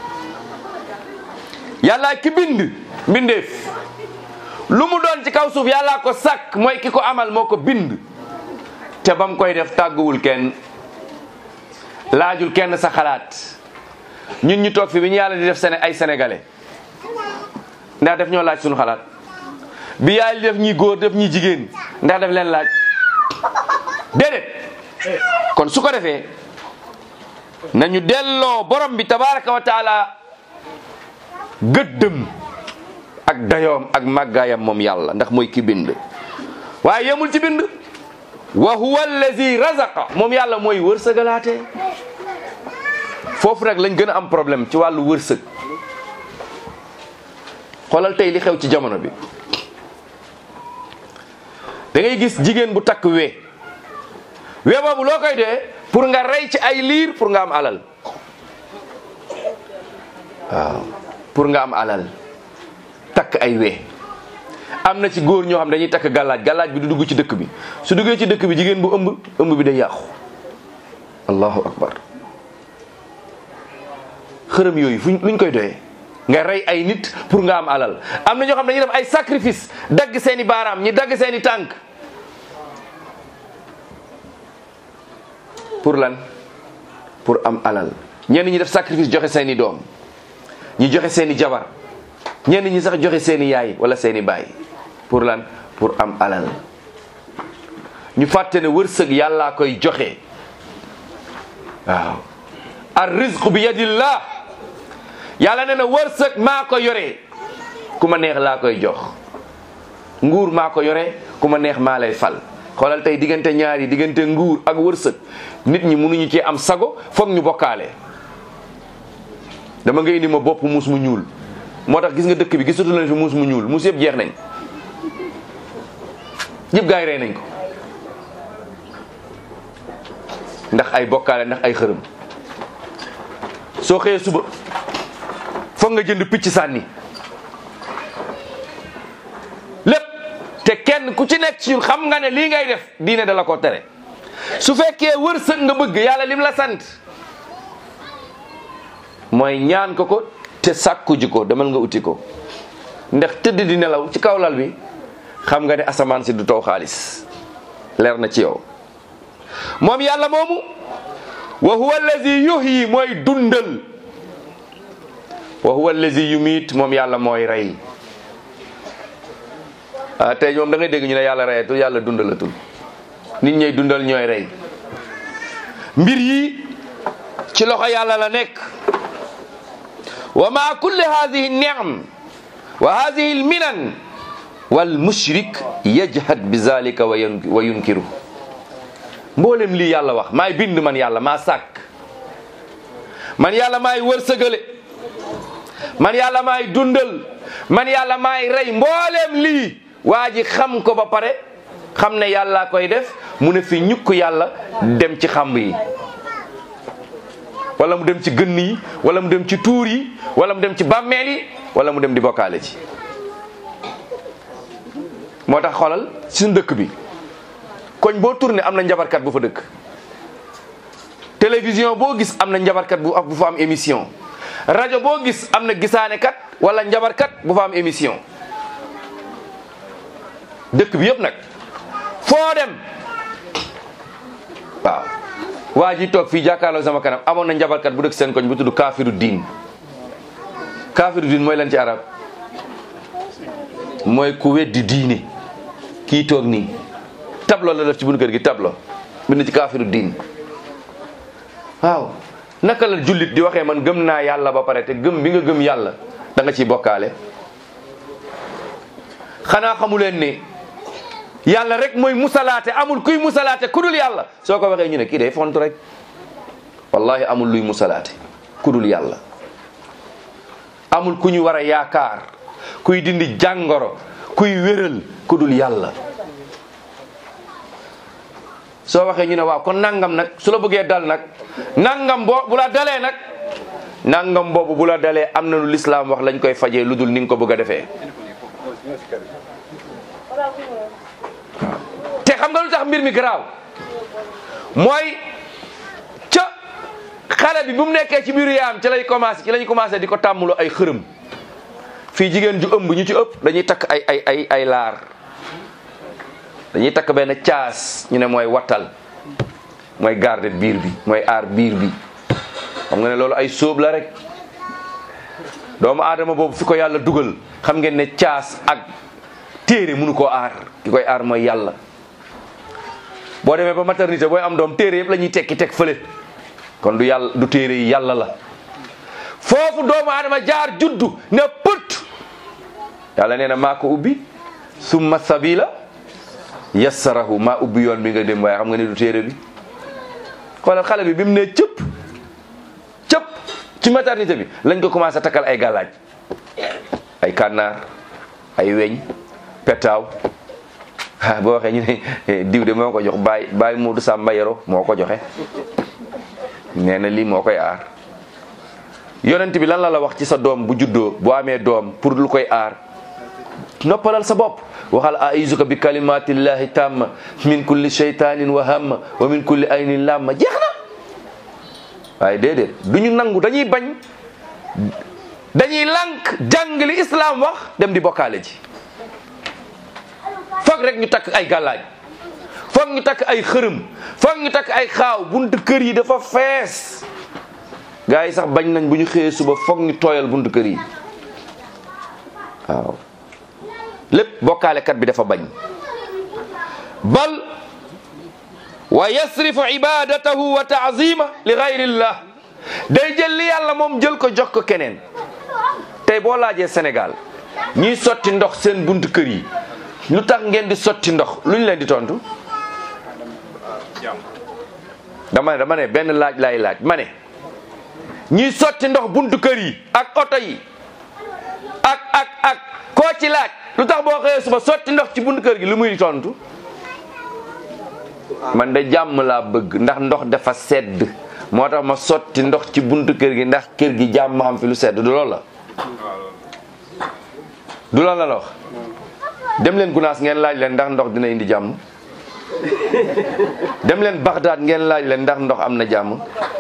yàlla ki bind mbindeef lu mu doon ci kaw suuf yàlla ko sàkk mooy ki ko amal moo ko bind te bam koy def tàgguwul kenn laajul kenn sa xalaat ñun ñu toog fi bi ñu yàlla di def sene ay sénégalais ndax def ñoo laaj suñu xalaat bi yàlla def ñi góor def ñi jigéen ndax def leen laaj déedéet kon su ko defee nañu delloo borom bi tabaraka wa taala gëddëm ak dayoom ak màggaayam moom yàlla ndax mooy ki bind waaye yemul ci bind wa huwa allazi razaqa moom yàlla mooy wërsëgalaate foofu nag lañ gën a am problème ci wàllu wërsëg xoolal tey li xew ci jamono bi da ngay gis jigéen bu takk wee wee boobu loo koy dee pour nga rey ci ay liir pour nga am alal waaw pour nga am alal takk ay wee am na ci góor ñoo xam dañuy takk gàllaaj gàllaaj bi du dugg ci dëkk bi su duggee ci dëkk bi jigéen bu ëmb ëmb bi day yàqu allahu akbar xërëm yooyu fuñ luñ koy doyee nga rey ay nit pour nga am alal am na ñoo xam dañuy def ay sacrifice dagg seeni baaraam ñi dagg seeni tànk pour lan pour am alal ñenn ñi def sacrifice joxe seeni doom ñi joxe seeni jabar ñenn ñi sax joxe seeni yaay wala seeni baay pour lan pour am alal ñu fàtte ne wërsëg yàllaa koy joxe waaw ar rizqu bi yadillah yàlla nee na wërsëg maa ko yore ku ma neex laa koy jox nguur maa ko yore ku ma neex maa lay fal xoolal tey diggante ñaar yi diggante nguur ak wërsëg nit ñi mënuñu ci am sago foog ñu bokkaale dama nga indi ma bopp muus mu ñuul moo tax gis nga dëkk bi gisatu leen fi muus mu ñuul muus yëpp jeex nañ yëpp gaa yi rey nañ ko ndax ay bokkaale ndax ay xërëm soo xëyee suba foog nga jënd picc sànni lépp te kenn ku ci nekk ci ñun xam nga ne lii ngay def diine da la ko tere su fekkee wërsëg nga bëgg yàlla lim la sant mooy ñaan ko ko te sàkku ji ko demal nga uti ko ndax tëdd di nelaw ci kaw lal bi xam nga ne asamaan si du taw xaalis leer na ci yow moom yàlla moomu wa huwa allazi yuhyi mooy dundal wa huwa allazi yumiit moom yàlla mooy rey ah tey moom da ngay dégg ñu ne yàlla reyatul yàlla dundalatul nit ñay dundal ñooy rey mbir yi ci loxo yàlla la nekk wa maa kulli hadihi niam wa hadihi lminan wal mushrik yajhad bi zalika wa yunkiru mboolem lii yàlla wax maay bind man yàlla maa sàkk man yàlla maay wërsëgale man yàlla maay dundal man yàlla maay rey mboolem lii waa ji xam ko ba pare xam ne yàlla koy def mu ne fi ñukk yàlla dem ci xamb yi wala mu dem ci gënn yi wala mu dem ci tuur yi wala mu dem ci bàmmeel yi wala mu dem di bokkaale ci moo tax xoolal suñu dëkk bi koñ boo tourné am na njabarkat bu fa dëkk télévision boo gis am na njabarkat bu bu fa am émission rajo boo gis am na gisaanekat wala njabarkat bu fa am émission dëkk bi yëpp nag foo dem waaw waa ji toog fii jàkkaarloo sama kanam amoon na njabarkat bu dëkk seen koñ bu tudd kaafiru diin kaafiru diin mooy lan ci arab mooy ku weddi diine kii toog nii tablo la def ci buñu kër gi tablo bind ci kaafiru diin waaw naka la jullit di waxee man gëm naa yàlla ba pare te gëm bi nga gëm yàlla da nga ciy bokkaale xanaa xamu leen ne yàlla rek mooy musalaate amul kuy musalaate ku dul yàlla soo ko waxee ñu ne kii day fontu rek wallahi amul luy musalaate ku dul yàlla amul ku ñu war a yaakaar kuy dindi jàngoro kuy wéral ku dul yàlla soo waxee ñu ne waaw kon nangam nag su la bëggee dal nag nangam boo bu la dalee nag nangam boobu bu la dalee am na lu lislaam wax lañ koy fajee lu dul ni nga ko bëgg a defee te xam nga lu tax mbir mi garaaw mooy ca xale bi bu mu nekkee ci biiru yaam ci lay commencé ci lañ commencé di ko tàmmulu ay xërëm fii jigéen ju ëmb ñu ci ëpp dañuy takk ay ay ay ay laar dañuy takk benn caas ñu ne mooy wattal mooy garde biir bi mooy aar biir bi xam nga ne loolu ay sóob la rek doomu aadama boobu fi ko yàlla dugal xam ngeen ne caas ak téere mënu koo aar ki koy aar mooy yàlla boo demee ba maternité booy am doom téere yëpp la ñuy tekki teg fële kon du yàlla du téere yi yàlla la foofu doomu aadama jaar juddu ne pët yàlla nee na maa ko ubbi summa sabila yassarahu maa ubbi yoon bi nga dem waaye xam nga ne du téere bi xoolal xale bi bi mu ne cëpp cëpp ci maternité bi lañ ko commencé takkal ay gàllaaj ay kànnaar ay weñ petaaw ah boo waxee ñu ne diw de moo ko jox baay baay Moodu Samba Yero moo ko joxe nee na lii moo koy aar yonent bi lan la la wax ci sa doom bu juddoo bu amee doom pour lu koy aar noppalal sa bopp waxal aizuka bi kalimatillahi tamma min kulli shaytanin wa hamma wa min kulli aynin lamma jeex na waaye déedéet du ñu nangu dañuy bañ dañuy lànk jàng li islam wax dem di bokkaale ji foog rek ñu takk ay gàllaaj foog ñu takk ay xërëm foog ñu takk ay xaaw buntu kër yi dafa fees gars yi sax bañ nañ bu ñu xëyee suba foog ñu tooyal buntu kër yi waaw lépp bokkaalekat bi dafa bañ bal wa yasrifu ibadatahu wa taazima li gayrillah day jël li yàlla moom jël ko jox ko keneen tey boo laajee Sénégal ñiy sotti ndox seen buntu kër yi lu tax ngeen di sotti ndox lu ñu leen di tontu dama ne dama ne benn laaj lay laaj ma ne ñiy sotti ndox buntu kër yi ak oto yi ak ak ak koo ci laaj lu tax boo xëyee suba sotti ndox ci buntu kër gi lu muy tontu man de jàmm laa bëgg ndax ndox dafa sedd moo tax ma sotti ndox ci buntu kër gi ndax kër gi jàmm am fi lu sedd du loolu la du loolu la la wax dem leen gunaas ngeen laaj leen ndax ndox dina indi jàmm dem leen Bagdad ngeen laaj leen ndax ndox am na jàmm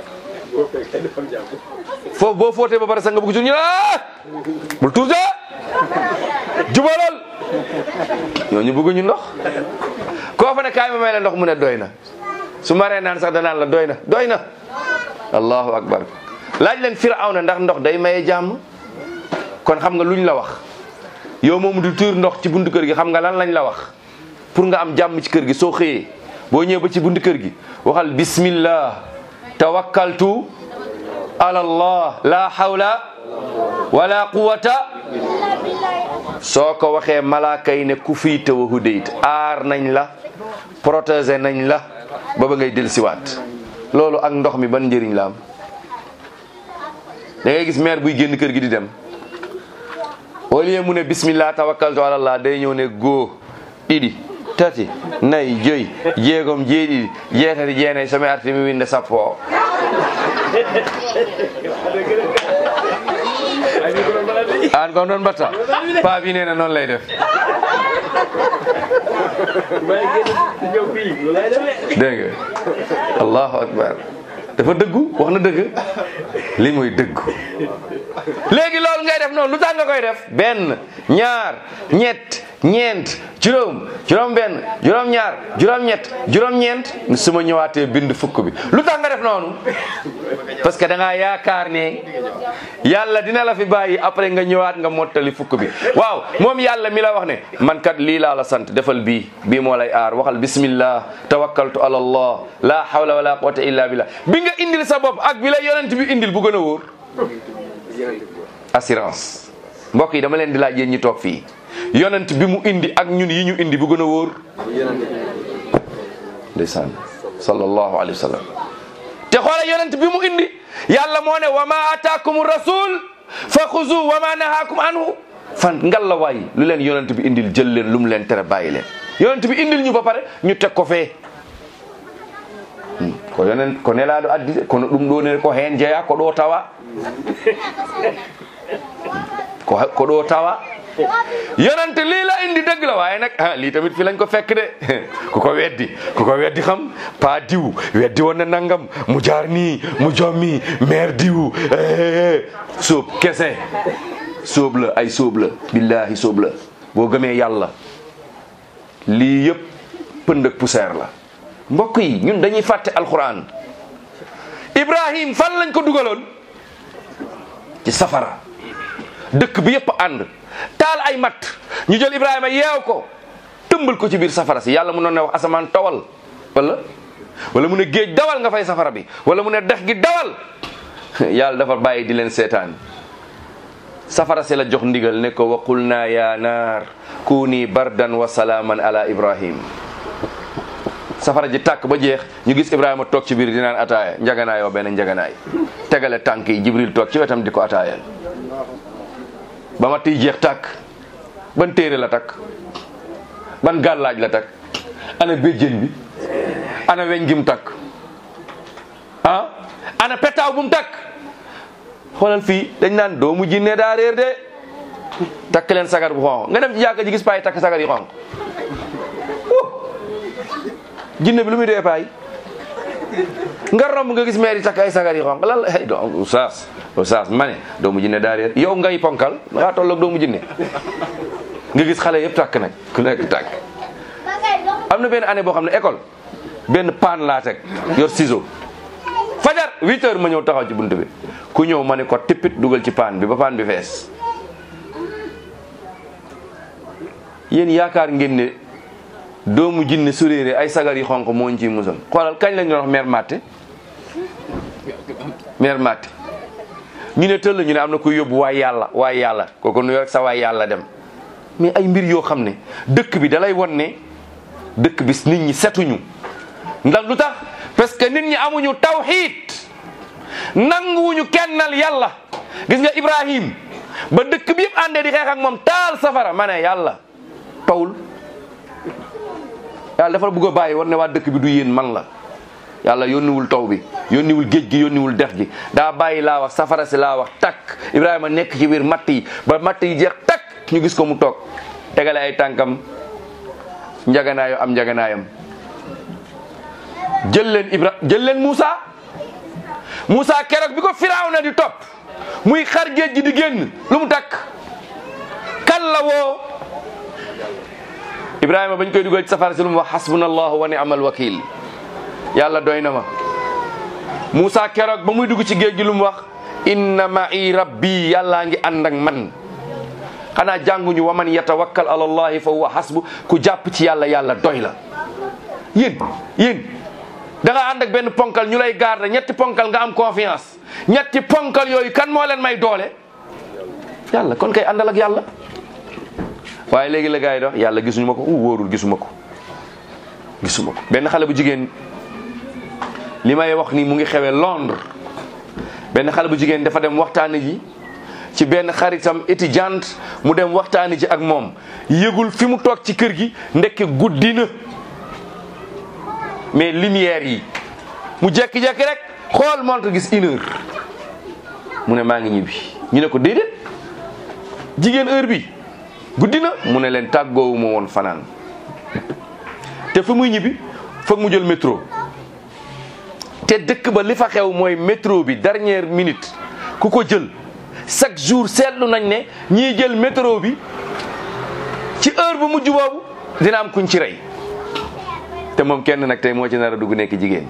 foofu boo footee ba pare sax nga bëgg ci ñu ah bul tuuse jubalal ñooñu bëgguñu ndox koo fa ne kaay ma may la ndox mu ne doy na su maree naan sax danaan la doy na doy na allahu akbar laaj leen firawna ndax ndox day maye jàmm kon xam nga luñ la wax yow moom du tuur ndox ci buntu kër gi xam nga lan lañ la wax pour nga am jàmm ci kër gi soo xëyee boo ñëwee ba ci buntu kër gi waxal bismillah tawakkaltu ala allah la hawla wala quwata soo ko waxee malaaka yi ne ku fiite wa hudayt aar nañ la protéger nañ la ba ba ngay dellusiwaat loolu ak ndox mi ban njëriñ la am da ngay gis maire buy génn kër gi di dem au lieu mu ne bismillah tawakkaltu ala allah day ñëw ne góo ɗiɗi tati nayi joyi jeegom jeeɗiɗi jeetati jeenayi somi arti mi winde sappo o an kon noon mbatta paa bi nee na noonu lay def dégg nga allahu akbar dafa dëggu wax na dëgg li mooy dëggu léegi loolu ngay def noonu lu tax nga koy def benn ñaar ñett ñeent juróom juróom benn juróom ñaar juróom ñett juróom ñeent su ma ñëwaatee bind fukk bi lu tax nga def noonu parce que da ngaa yaakaar ne yàlla dina la fi bàyyi après nga ñëwaat nga mottali fukk bi waaw moom yàlla mi la wax ne man kat lii laa la sant defal bii bii moo lay aar waxal bismillah tawakkaltu ala allah la hawla wala quwwata illa billah bi nga indil sa bopp ak bi la yonent bi indil bu gën a wóor assurance mbokk yi dama leen di laaj yéen ñi toog fii yonent bi mu indi ak ñun yi ñu indi bu gën a wóor ndeysaan sallallahu alayhi wa sallam te xoole yonent bi mu indi yàlla moo ne wa ma ataakum rasul fa xuzu wa ma nahaakum anhu fan ngal la waay lu leen yonent bi indil jël leen lu mu leen tere bàyyi leen yonent bi indil ñu ba pare ñu teg ko fee ko yonen ko nelaɗo addi de kono ɗum ɗo ne ko hen jeeya ko ɗo tawa ko ko ɗo tawa yonente lii la indi dëgg la waaye nag ah lii tamit fi lañ ko fekk de ku ko weddi ku ko weddi xam pa diw weddi woon na nangam mu jaar nii mu jommi maire diw sóob kese sóob la ay sóob la billahi sóob la boo gëmee yàlla lii yëpp pënd ak poussière la mbokk yi ñun dañuy fàtte alquran ibrahim fan lañ ko dugaloon ci safara dëkk bi yëpp ànd taal ay mat ñu jël ibrahima yeew ko tëmbal ko ci biir safara si yàlla mu noon ne wax asamaan tawal wala wala mu ne géej dawal nga fay safara bi wala mu ne dex gi dawal yàlla dafa bàyyi di leen seetaan safara si la jox ndigal ne ko wa qulna ya naar kuni bardan wa salaaman ala ibrahim safara ji tàkk ba jeex ñu gis ibrahima toog ci biir di naan ataaya njaganaayoo benn njaganaay tegale tànk yi jibril toog ci wetam di ko ataayal ba ma tiy jeex tàkk ban téere la takk ban gàllaaj la takk ana béjjén bi ana weñ gi mu takk ah ana petaaw bu mu takk xoolal fii dañ naan doomu jinne daa réer de takk leen sagar bu xonq nga dem ci jàkka ji gis paay takk sagar yi xonq jinne bi lu muy dee paay nga romb nga gis maire yi takk ay sagar yi xonq lan la hey do oustaz oustaz ma ne doomu jinne daa réer yow ngay ponkal ngaa tolloog doomu jinne nga gis xale yëpp takk nag ku nekk takk am na benn année boo xam ne école benn paan laa teg yor ciseau fajar huit heures ma ñëw taxaw ci bunt bi ku ñëw ma ne ko tippit dugal ci paan bi ba paan bi fees yéen yaakaar ngeen ne doomu jinne su réeree ay sagar yi xonq moo ñu ciy musal xoolal kañ lañ doon wax mère matte mère matte ñu ne tëll ñu ne am na kuy yóbbu waay yàlla waay yàlla kooku nu rek sa waay yàlla dem mais ay mbir yoo xam ne dëkk bi dalay won ne dëkk bi nit ñi setuñu ndax lu tax parce que nit ñi amuñu tawxiid nanguwuñu kennal yàlla gis nga Ibrahim ba dëkk bi yëpp àndee di xeex ak moom taal safara ma ne yàlla tawul yàlla dafa bëgg a bàyyi war ne waa dëkk bi du yéen man la yàlla yónniwul taw bi yónniwul géej gi yónniwul dex gi daa bàyyi laa wax safara si laa wax takk Ibrahima nekk ci biir matt yi ba matt yi jeex takk ñu gis ko mu toog tegale ay tànkam njaganaayo am njaganaayam jël leen Ibra jël leen Moussa Moussa keroog bi ko Firawna di topp muy xar géej gi di génn lu mu takk kan la woo Ibrahima bañ koy dugal ci safara si lu mu wax hasbunallahu wa ni'mal wakil yàlla doy na ma Moussa keroog ba muy dugg ci géej gi lu mu wax inna ma'i rabbi yàllaa ngi ànd ak man xanaa jànguñu wa man yatawakkal ala allahi fa huwa hasbu ku jàpp ci yàlla yàlla doy la yéen yéen da nga ànd ak benn ponkal ñu lay garder ñetti ponkal nga am confiance ñetti ponkal yooyu kan moo leen may doole yàlla kon kay àndal ak yàlla waaye léegi la gars yi dox yàlla gisuñu ma ko u wóorul gisuma ko gisuma ko benn xale bu jigéen li may wax nii mu ngi xewee Londres benn xale bu jigéen dafa dem waxtaani ji ci benn xaritam étudiante mu dem waxtaani ji ak moom yëgul fi mu toog ci kër gi ndekke guddi na mais lumière yi mu jekki-jekki rek xool montre gis une heure mu ne maa ngi ñibbi ñu ne ko déedéet jigéen heure bi guddi na mu ne leen tàggoowuma woon fanaan te fi muy ñibbi foog mu jël métro te dëkk ba li fa xew mooy métro bi dernière minute ku ko jël chaque jour seetlu nañ ne ñiy jël métro bi ci heure bu mujj boobu dina am kuñ ci rey te moom kenn nag tey moo ci nar a dugg nekk jigéen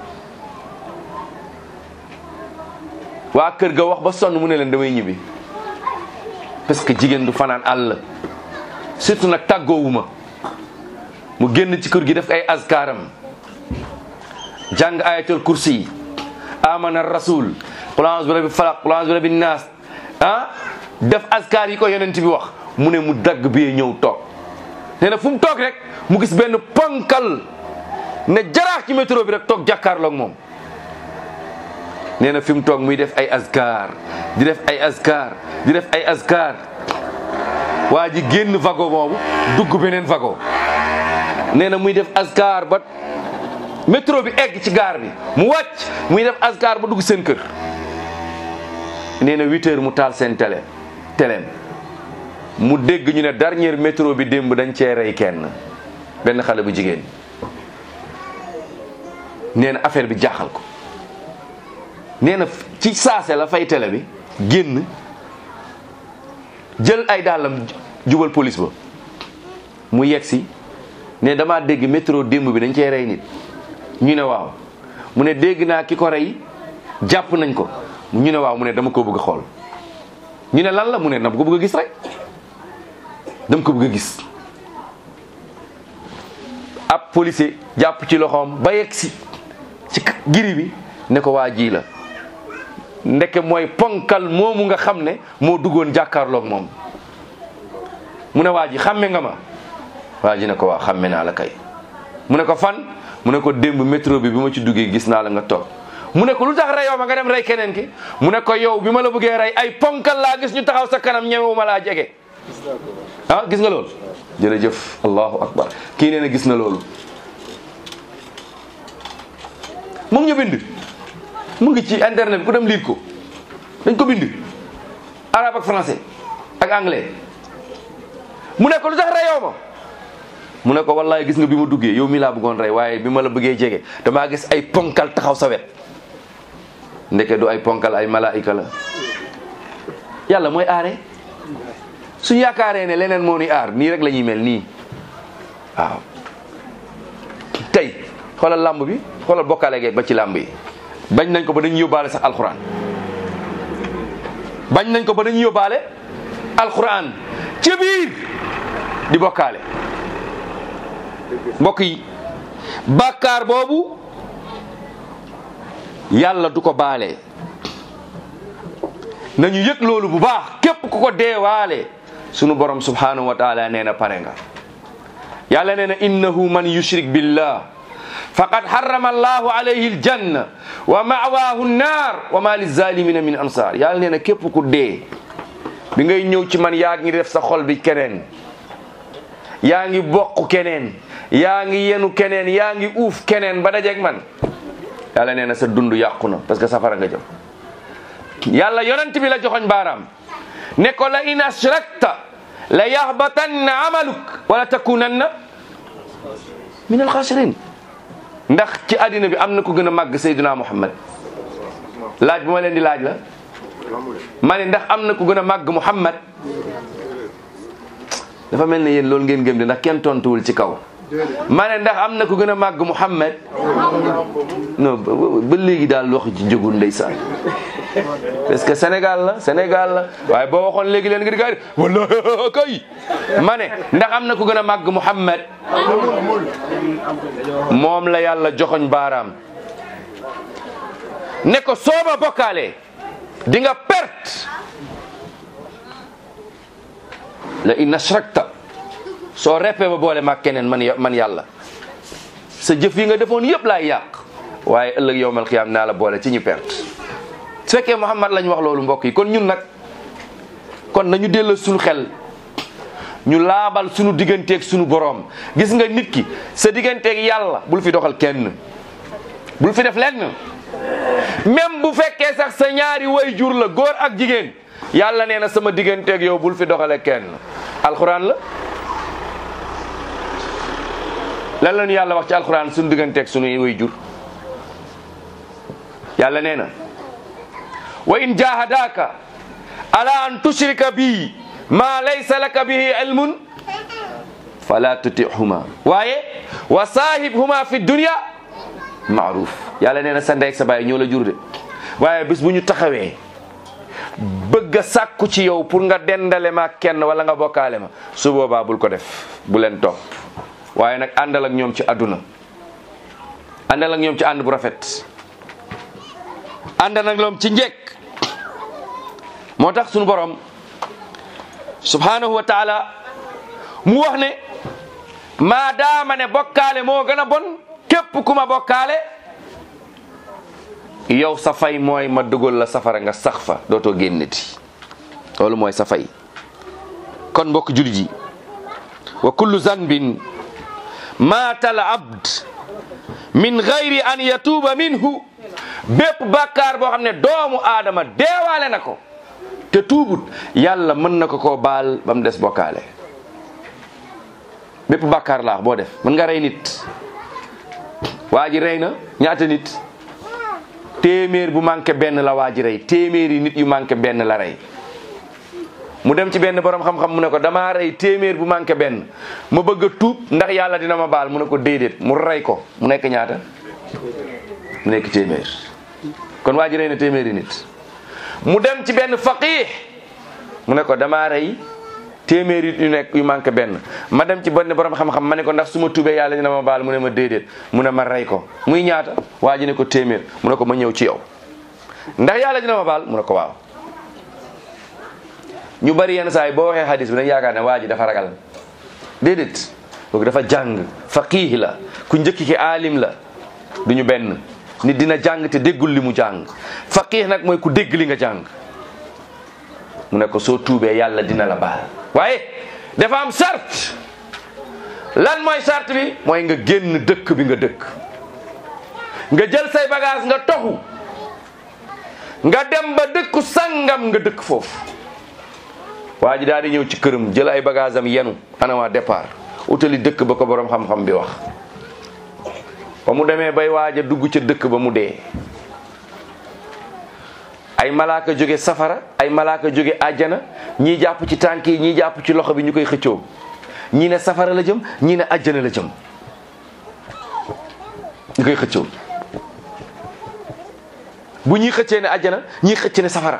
waa kër ga wax ba sonn mu ne leen damay ñibbi parce que jigéen du fanaan àll surtout nag tàggoowuma mu génn ci kër gi def ay askaaram jàng ayatul kursi yi amana rasul qul a'udhu bi rabbil falaq qul a'udhu bi rabbin nas ah def askar yi ko yonent bi wax mu ne mu dagg bi ñëw toog nee na fu mu toog rek mu gis benn ponkal ne jaraax ci métro bi rek toog jàkkaarloog moom nee na fi mu toog muy def ay askar di def ay askar di def ay askar waa ji génn vago boobu dugg beneen vago nee na muy def askar ba métro bi egg ci gaar bi mu wàcc muy def askar ba dugg seen kër nee na huit heures mu taal seen télé téléem mu dégg ñu ne dernier métro bi démb dañ cee rey kenn benn xale bu jigéen nee na affaire bi jaaxal ko nee na ci saase la fay télé bi génn jël ay dàllam jubal police ba mu yegg si ne damaa dégg métro démb bi dañ cee rey nit ñu ne waaw mu ne dégg naa ki ko rey jàpp nañ ko ñu ne waaw mu ne dama ko bëgg a xool ñu ne lan la mu ne dama ko bëgg a gis rek dama ko bëgg a gis ab policier jàpp ci loxoom ba yegg si ci giri bi ne ko waa ji la ndeke mooy ponkal moomu nga xam ne moo duggoon jàkkaarloog moom mu ne waa ji xàmme nga ma waa ji ne ko waa xàmme naa la kay mu ne ko fan mu ne ko démb métro bi bi ma ci duggee gis naa la nga toog mu ne ko lu tax reyoo ma nga dem rey keneen ki mu ne ko yow bi ma la bëggee rey ay ponkal laa gis ñu taxaw sa kanam ñemewu ma laa jege ah gis nga loolu jërëjëf allahu akbar kii nee na gis na loolu mu ngi ñu bind mu ngi ci internet bi ku dem liir ko dañ ko bind arabe ak français ak anglais mu ne ko lu tax reyoo ma mu ne ko wallaay gis nga bi ma duggee yow mi laa bëggoon rey waaye bi ma la bëggee jege damaa gis ay ponkal taxaw sa wet ndeke du ay ponkal ay malaayika la yàlla mooy aare suñu yaakaaree ne leneen moo ni aar nii rek la ñuy mel nii waaw tey xoolal làmb bi xoolal bokkaale geeg ba ci làmb yi bañ nañ ko ba dañuy yóbbaale sax alxuraan bañ nañ ko ba dañuy yóbbaale alxuraan ci biir di bokkaale mbokk yi bàkkaar boobu yàlla du ko baale nañu yëg loolu bu baax képp ku ko deewaale sunu borom subhanahu wa taala nee na pare nga yàlla nee na innahu man yushrik billah faqad harrama allahu alayhi aljanna wa ma'waahu nnaar wa ma lizalimina min ansar yàlla nee na képp ku dee bi ngay ñëw ci man yaa ngi def sa xol bi keneen yaa ngi bokk keneen yaa ngi yenu keneen yaa ngi uuf keneen ba dajeeg man yàlla nee na sa dund yàqu na parce que safara nga jëm yàlla yonent bi la joxoñ baaraam ne ko la in ashrakta la yahbatanna amaluk wala takunanna min alxasirin ndax ci àddina bi am na ko gën a màgg Seydina Muhammad laaj bu ma leen di laaj la ma ne ndax am na ku gën a màgg Muhammad dafa mel ne yéen loolu ngeen gëm de ndax kenn tontuwul ci kaw ma ne ndax am na ku gën a màgg Muhammad non ba ba léegi daal wax ci jógul ndeysaan parce que Sénégal la Sénégal la waaye boo waxoon léegi leen nga di gaari wala kay ma ne ndax am na ku gën a màgg Muhammad moom la yàlla joxoñ baaraam ne ko sooba bokkaale di nga perte la in ashrakta soo reppee ba boole maag keneen man man yàlla sa jëf yi nga defoon yëpp laay yàq waaye ëllëg yowmal xiyaam naa la boole ci ñu perte su fekkee Muhammad lañ wax loolu mbokk yi kon ñun nag kon nañu delloo suñu xel ñu laabal suñu digganteeg suñu boroom gis nga nit ki sa digganteeg yàlla bul fi doxal kenn bul fi def lenn même bu fekkee sax sa ñaari way jur la góor ak jigéen yàlla nee na sama digganteeg yow bul fi doxale kenn alxuraan la lan la ñu yàlla wax ci alxuraan suñu digganteeg suñu way jur yàlla nee na wa in jahadaka ala an tushrika bi ma laysa laka bihi ilmun fala tutihuma waaye wa saahibhuma fi dunya maaruf yàlla nee na sa ndey ak sa baay ñoo la jur de waaye bis bu ñu taxawee bëgg a sàkku ci yow pour nga dendale ma kenn wala nga bokkaale ma su boobaa bul ko def bu leen topp waaye nag àndal ak ñoom ci àdduna àndal ak ñoom ci ànd bu rafet àndal ak ñoom ci njekk moo tax sunu borom subhanahu wa taala mu wax ne maadaama ne bokkaale moo gën a bon képp ku ma bokkaale yow sa fay mooy ma dugal la safara nga sax fa dootoo génneti loolu mooy sa fay kon mbokk jullit yi wa kullu zanbin maatal abd min gayri an yatuuba minhu bépp bàkkaar boo xam ne doomu aadama deewaale na ko te tuubut yàlla mën na ko koo baal ba mu des bokkaale bépp bàkkaar laax boo def mën nga rey nit waa ji rey na ñaata nit téeméer bu manqué benn la waa ji rey téeméeri nit yu manqué benn la rey mu dem ci benn borom xam-xam mu ne ko damaa rey téeméer bu manqué benn ma bëgg a tuub ndax yàlla dina ma baal mu ne ko déedéet mu rey ko mu nekk ñaata mu nekk téeméer kon waa ji rey na téeméeri nit mu dem ci benn faqih mu ne ko damaa rey téeméeri yu nekk yu manqué benn ma dem ci benn borom xam-xam ma ne ko ndax su ma tubee yàlla dina ma baal mu ne ma déedéet mu ne ma rey ko muy ñaata waa ji ne ko téeméer mu ne ko ma ñëw ci yow ndax yàlla dina ma baal mu ne ko waaw ñu bari yenn saa yi boo waxee hadis bi dañ yaakaar ne waa ji dafa ragal déedéet kooku dafa jàng faqih la ku njëkki ki aalim la duñu benn nit dina jàng te déggul li mu jàng faqih nag mooy ku dégg li nga jàng mu ne ko soo tuubee yàlla dina la baal waaye dafa am sart lan mooy sart bi mooy nga génn dëkk bi nga dëkk nga jël say bagage nga toxu nga dem ba dëkku sangam nga dëkk foofu waa ji daal di ñëw ci këram jël ay bagage am yenu ana waa départ utali dëkk ba ko borom xam-xam bi wax ba mu demee bay waaj a dugg ca dëkk ba mu dee ay malaaka jóge safara ay malaaka jóge àjjana ñii jàpp ci tànk yi ñii jàpp ci loxo bi ñu koy xëccoo ñii ne safara la jëm ñii ne àjjana la jëm ñu koy xëccoo bu ñuy xëccee ne àjjana ñii xëcc ne safara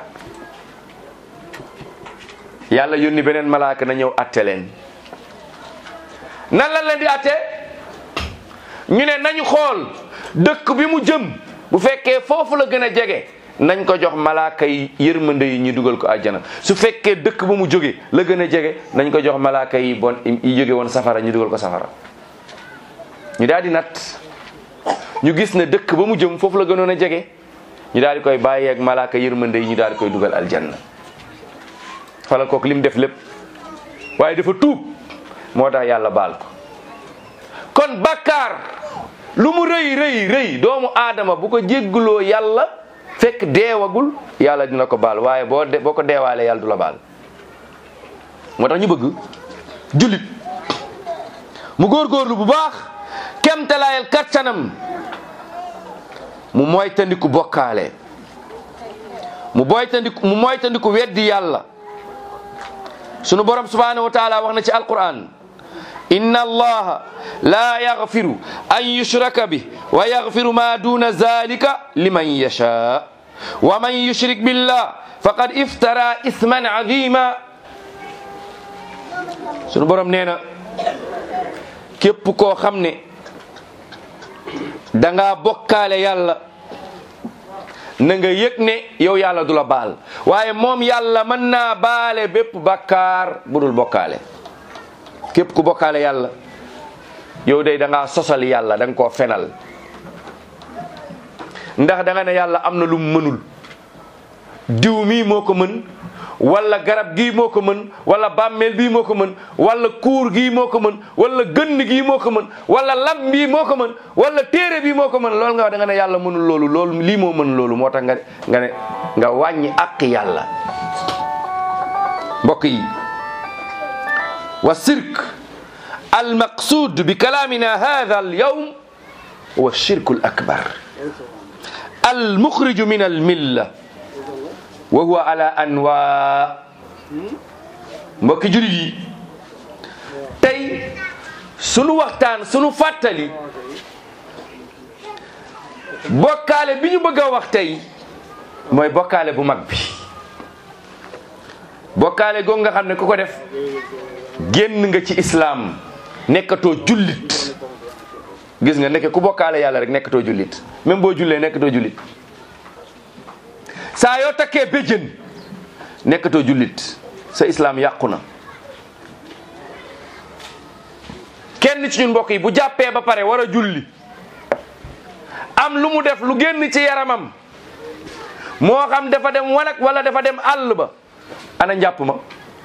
yàlla yónni beneen malaaka na ñëw atte leen nan lan leen di atte ñu ne nañu xool dëkk bi mu jëm bu fekkee foofu la gën a jege nañ ko jox malaaka yi yërmande yi ñu dugal ko àjjana su fekkee dëkk ba mu jóge la gën a jege nañ ko jox malaaka yi bon yi jóge woon safara ñu dugal ko safara ñu daal di nat ñu gis ne dëkk ba mu jëm foofu la gënoon a jege ñu daal di koy bàyyi ak malaaka yërmande yi ñu daal di koy dugal aljanna falal kooku lim def lépp waaye dafa tuub moo tax yàlla baal ko kon bàkkaar lu mu rëy rëy rëy doomu aadama bu ko jéggaloo yàlla fekk deewagul yàlla dina ko baal waaye boo de boo ko deewaalee yàlla du la baal moo tax ñu bëgg jullit mu góorgóorlu bu baax kemtalaayal kattanam mu moytandiku bokkaale mu moytandiku mu moytandiku weddi yàlla sunu borom subhanahu wa taala wax na ci alquran inna allaha la yaghfiru an yushraka bih wa yaghfiru ma duna zalika liman yasha wa man yushrik billah faqad iftara ithman azima sunu borom nee na képp koo xam ne danga bokkaale yàlla na nga yëg ne yow yàlla du la baal waaye moom yàlla mën naa baale bépp bàkkaar bu dul bokkaale képp ku bokkaale yàlla yow day da ngaa sosal yàlla da nga koo fenal ndax da nga ne yàlla am na lu mu mënul diw mii moo ko mën wala garab gii moo ko mën wala bàmmeel bii moo ko mën wala kuur gii moo ko mën wala gënn gii moo ko mën wala lam bii moo ko mën wala téere bii moo ko mën loolu nga wax da nga ne yàlla mënul loolu loolu lii moo mën loolu moo tax nga nga ne nga wàññi àq yàlla mbokk yi wa sirk al maqsud bi kalaamina hada al yawm huwa shirku al akbar al muxriju min al milla wa huwa ala anwa mbokki julit yi tey sunu waxtaan sunu fàttali bokkaale bi ñu bëgg a wax tey mooy bokkaale bu mag bi bokkaale googu nga xam ne ku ko def génn nga ci islaam nekkatoo jullit gis nga nekk ku bokkaale yàlla rek nekkatoo jullit même boo jullee nekkatoo jullit saa yoo takkee béjjën nekkatoo jullit sa islaam yàqu na kenn ci ñun mbokk yi bu jàppee ba pare war a julli am lu mu def lu génn ci yaramam moo xam dafa dem wanag wala dafa dem àll ba ana njàpp ma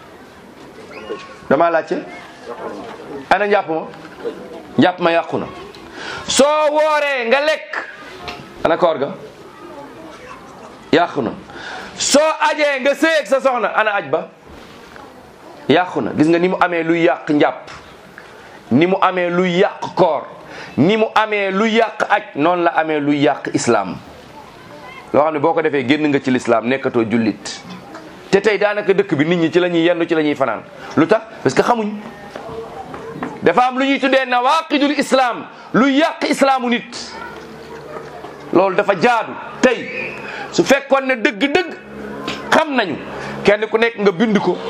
dama laajte ana njàpp ma njàpp ma yàqu na soo wooree nga lekk ana koor ga yàqu na soo ajee nga sëyeeg sa soxna ana aj ba yàqu na gis nga ni mu amee luy yàq njàpp ni mu amee luy yàq koor ni mu amee luy yàq aj noonu la amee luy yàq islaam loo xam ne boo ko defee génn nga ci lislaam nekkatoo jullit te tey daanaka dëkk bi nit ñi ci la ñuy yendu ci la ñuy fanaan lu tax parce que xamuñ dafa am lu ñuy tuddee nawaqidul islam luy yàq islaamu nit loolu dafa jaadu tey su fekkoon ne dëgg-dëgg xam nañu kenn ku nekk nga bind ko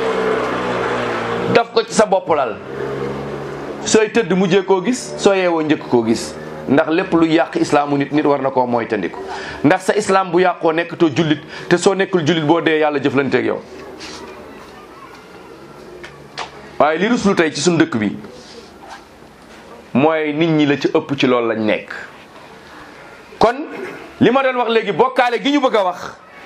daf ko ci sa bopp lal sooy tëdd mujjee koo gis soo yeewoo njëkk koo gis ndax lépp lu yàq islaamu nit nit war na koo mooy tandiku ndax sa islam bu yàqoo nekkatoo jullit te soo nekkul jullit boo dee yàlla jëflanteeg yow waaye li ruslu tey ci suñu dëkk bi mooy nit ñi la ci ëpp ci loolu lañ nekk kon li ma doon wax léegi bokkaale gi ñu bëgg a wax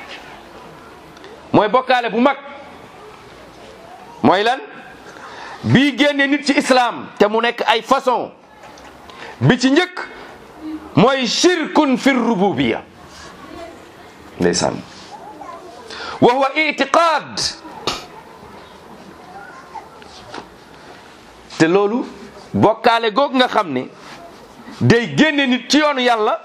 mooy bokkaale bu mag mooy lan bii génne nit ci islam te mu nekk ay façon bi ci njëkk mooy shirkun fi rububiya ndeysaan wa huwa itiqaad te loolu bokkaale googu nga xam ne day génne nit ci yoonu yàlla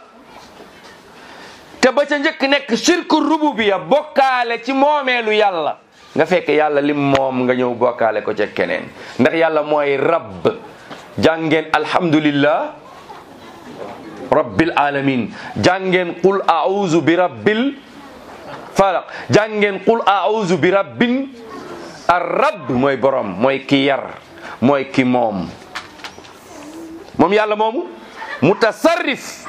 te ba ca njëkk nekk shirku rububiya bokkaale ci moomeelu yàlla nga fekk yàlla lim moom nga ñëw bokkaale ko ca keneen ndax yàlla mooy rabb jàngeen alhamdulillah rabbil alamin jàngeen qul a'udhu bi rabbil falaq jàngeen qul a'udhu bi rabbin ar rabb mooy borom mooy ki yar mooy ki moom moom yàlla moomu mutasarrif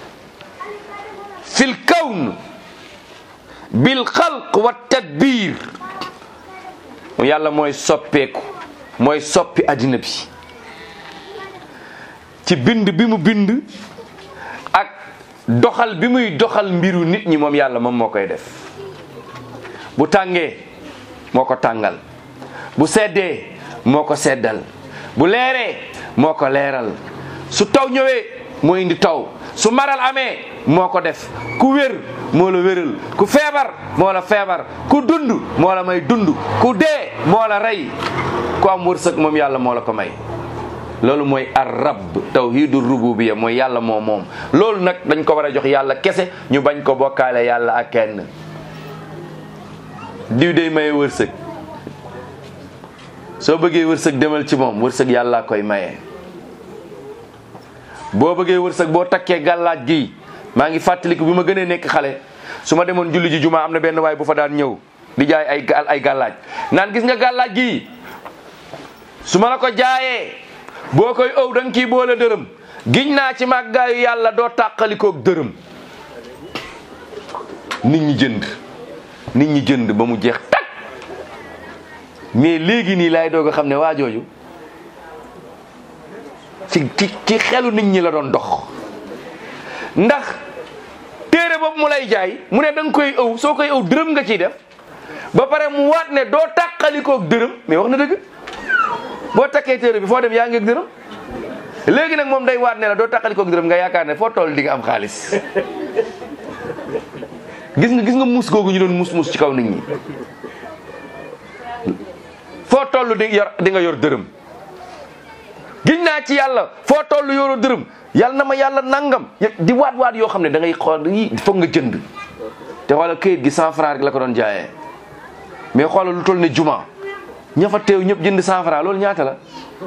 fil kawn bil xalq wa tadbir moom yàlla mooy soppeeku mooy soppi addina bi ci bind bi mu bind ak doxal bi muy doxal mbiru nit ñi moom yàlla moom moo koy def bu tàngee moo ko tàngal bu seddee moo ko seddal bu leeree moo ko leeral su taw ñëwee moo indi taw su maral amee moo ko def ku wér moo la wéral ku feebar moo la feebar ku dund moo la may dund ku dee moo la rey ku am wërsëg moom yàlla moo la ko may loolu mooy ar rabb tawhidu rububiya mooy yàlla moo moom loolu nag dañ ko war a jox yàlla kese ñu bañ ko bokkaale yàlla ak kenn diw day maye wërsëg soo bëggee wërsëg demal ci moom wërsëg yàlla koy maye. boo bëggee wërsëg boo takkee gàllaaj gi maa ngi fàttaliku bi ma gënee nekk xale su ma demoon julli ji juma am na benn waay bu fa daan ñëw di jaay ay ay gàllaaj naan gis nga gàllaaj gi su ma la ko jaayee boo koy ëw da nga kii boole dërëm giñ naa ci màggaayu yàlla doo tàqalikoog dërëm nit ñi jënd nit ñi jënd ba mu jeex tak mais léegi nii laay doog a xam ne waa jooju ci ci ci xelu nit ñi la doon dox ndax téere boobu mu lay jaay mu ne da nga koy ëw soo koy ëw dërëm nga ciy def ba pare mu waat ne doo tàqalikoog dërëm mais wax na dëgg boo takkee téere bi foo dem yaa ngi ak dërëm léegi nag moom day waat ne la doo tàqalikoog dërëm nga yaakaar ne foo toll di nga am xaalis gis nga gis nga muus googu ñu doon muus muus ci kaw nit ñi foo toll di yor di nga yor dërëm giñ naa ci yàlla foo toll yoroo dërëm yàlla na ma yàlla nangam di waat waat yoo xam ne da ngay xool yi foog nga jënd te xoolal këyit gi cent franc rek la ko doon jaayee mais xoolal lu toll ne juma ña fa teew ñëpp jënd cent franc loolu ñaata la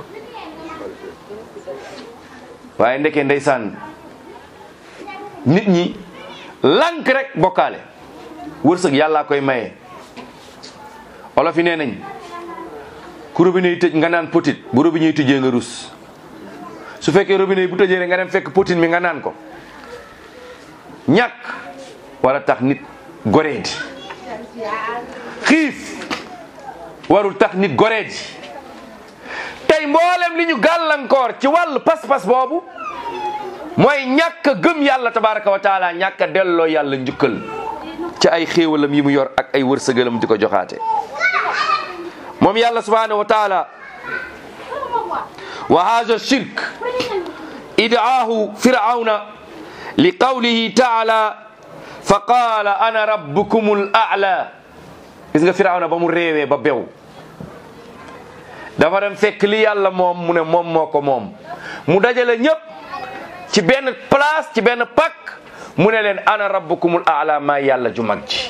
waaye ndekee ndeysaan nit ñi lank rek bokkaale wërsëg yàllaa koy maye olof yi nee nañ ku robinet yi tëj nga naan potit bu robinet yi tëjee nga rus su fekkee robinet yi bu tëjee rek nga dem fekk potit mi nga naan ko ñàkk wala tax nit goreedi xiif warul tax nit goreedi tey mboolem li ñu gàllankoor ci wàllu pas-pas boobu mooy ñàkk a gëm yàlla tabaraka wa taala ñàkk a delloo yàlla njukkal ci ay xéewalam yi mu yor ak ay wërsëgalam di ko joxaate moom yàlla subhanahu wa taala wa hadha shirk idaahu firawna li qawlihi taala fa qaala ana rabbukum al a'la gis nga firawna ba mu réewee ba bew dafa dem fekk li yàlla moom mu ne moom moo ko moom mu dajale ñëpp ci benn place ci benn pak mu ne leen ana rabbukumul a'la maa yàlla ju mag ji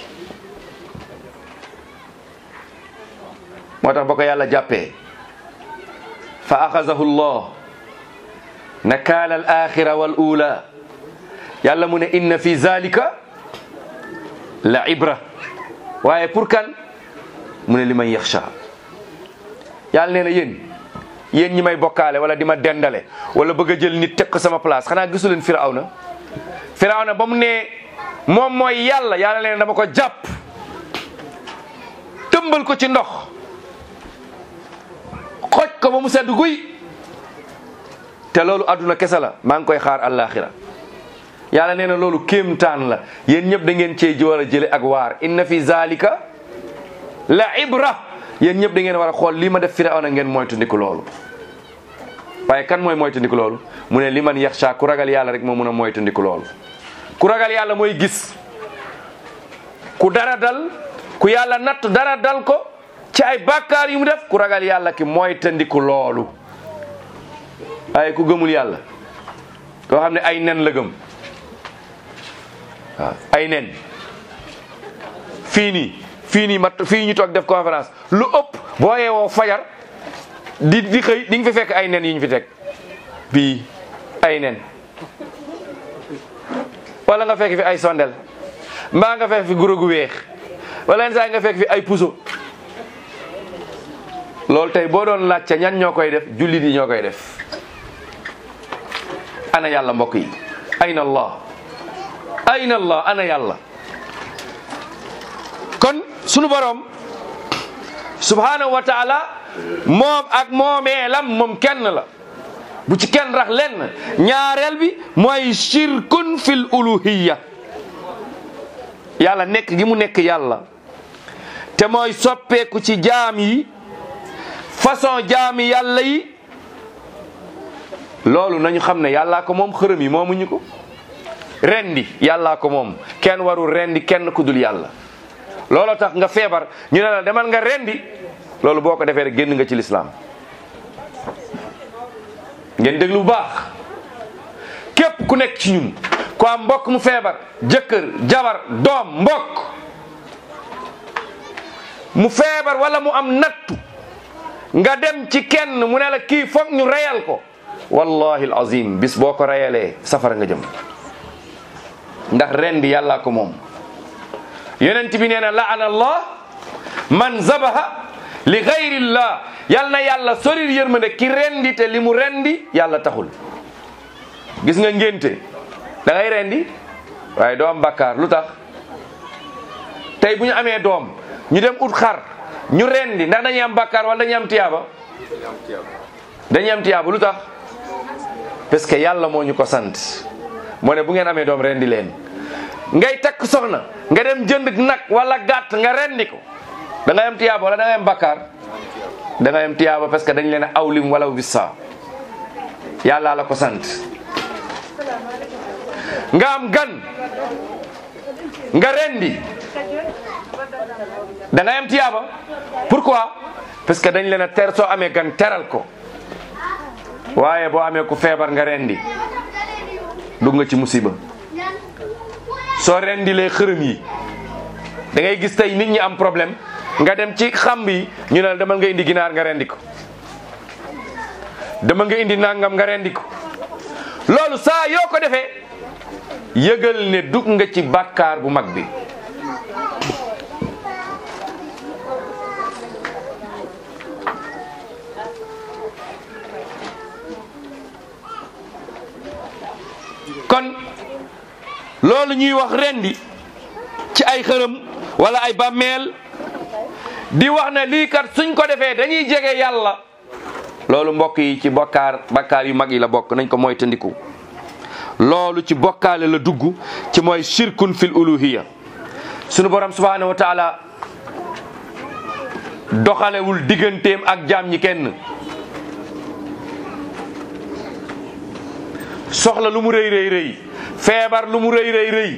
moo tax ba ko yàlla jàppee fa axazahu llah nakaala al axira wal ula yàlla mu ne inna fi zalika la ibra waaye pour kan mu ne li man yaxsha yàlla nee na yéen yéen ñi may bokkaale wala di ma dendale wala bëgg a jël nit teg ko sama place xanaa gisu leen firawna firawna ba mu ne moom mooy yàlla yàlla leen dama ko jàpp tëmbal ko ci ndox xoj ko ba mu sedd guy te loolu adduna kese la maa ngi koy xaar àllaaxira yàlla nee na loolu kéemtaan la yéen ñëpp da ngeen cee ji war a jële ak waar inna fi zalika la ibra yéen ñëpp da ngeen war a xool lii ma def firawna ngeen moytu ndiku loolu waaye kan mooy moytu ndiku loolu mu ne li man yaxsha ku ragal yàlla rek moo mun a moytu ndiku loolu ku ragal yàlla mooy gis ku dara dal ku yàlla natt dara dal ko ci ay bàkkaar yu mu def ku ragal yàlla ki moyta ndiku loolu waaye ku gëmul yàlla koo xam ne ay nen la gëm waaw ay nen fii nii fii nii mat fii ñu toog def conférence lu ëpp boo yeewoo fajar di di xëy di nga fi fekk ay nen yi ñu fi teg bii ay nen wala nga fekk fi ay sondel mbaa nga fekk fi guro gu weex wala yenn saa nga fekk fi ay puso loolu tey boo doon laajte ñan ñoo koy def jullit yi ñoo koy def ana yàlla mbokk yi ayna allah ayna allah ana yàlla kon sunu borom subhanahu wa taala moom ak moomeelam moom kenn la bu ci kenn rax lenn ñaareel bi mooy shirkun fil uluhiyya yàlla nekk gi mu nekk yàlla te mooy soppeeku ci jaam yi façon jaami yàlla yi loolu nañu xam ne yàllaa ko moom xërëm yi moomuñu ko rendi yàllaa ko moom kenn warul rendi kenn ku dul yàlla looloo tax nga feebar ñu ne la demal nga rendi loolu boo ko defee rek génn nga ci lislaam ngeen déglu bu baax képp ku nekk ci ñun ku am mbokk mu feebar jëkkër jabar doom mbokk mu feebar wala mu am nattu nga dem ci kenn mu ne la kii foog ñu reyal ko wallahi alazim bis boo ko reyalee safara nga jëm ndax ren bi yàllaa ko moom yonent bi nee na laana allah man zabaha li gayrillah yal na yàlla sorir yërmande ki rendi te li mu rendi yàlla taxul gis nga ngénte da ngay rendi waaye doo am bakkaar lu tax tey bu ñu amee doom ñu dem ut xar ñu rendi ndax dañuy am bakkaar wala dañuy am tiyaaba dañuy am tiyaaba lu tax parce que yàlla moo ñu ko sant moo ne bu ngeen amee doom rendi leen ngay takk soxna nga dem jënd nag wala gàtt nga rendi ko da ngay am tiyaaba wala da ngay am bakkaar da ngay am tiyaaba parce que dañ leen a awlim wala wissa yàlla la ko sant nga am gan nga rendi da ngay am tiyaaba pourquoi parce que dañ leen a ter soo amee gan teral ko waaye boo amee ku feebar nga rendi dugg nga ci musiba soo rendilee xërëm yi da ngay gis tey nit ñi am problème nga dem ci xamb yi ñu ne la demal nga indi ginaar nga rendi ko demal nga indi nangam nga rendi ko loolu saa yoo ko defee yëgal ne dugg nga ci bàkkaar bu mag bi kon loolu ñuy wax rendi ci ay xërëm wala ay bàmmeel di wax ne lii kat suñ ko defee dañuy jege yàlla loolu mbokk yi ci bokkaar bakkaar yu mag yi la bokk nañ ko mooy tëndiku loolu ci bokkaale la dugg ci mooy shirkun fil uluhiya sunu borom subhanahu wa taala doxalewul digganteem ak jaam ñi kenn soxla lu mu rëy rëy rëy feebar lu mu rëy rëy rëy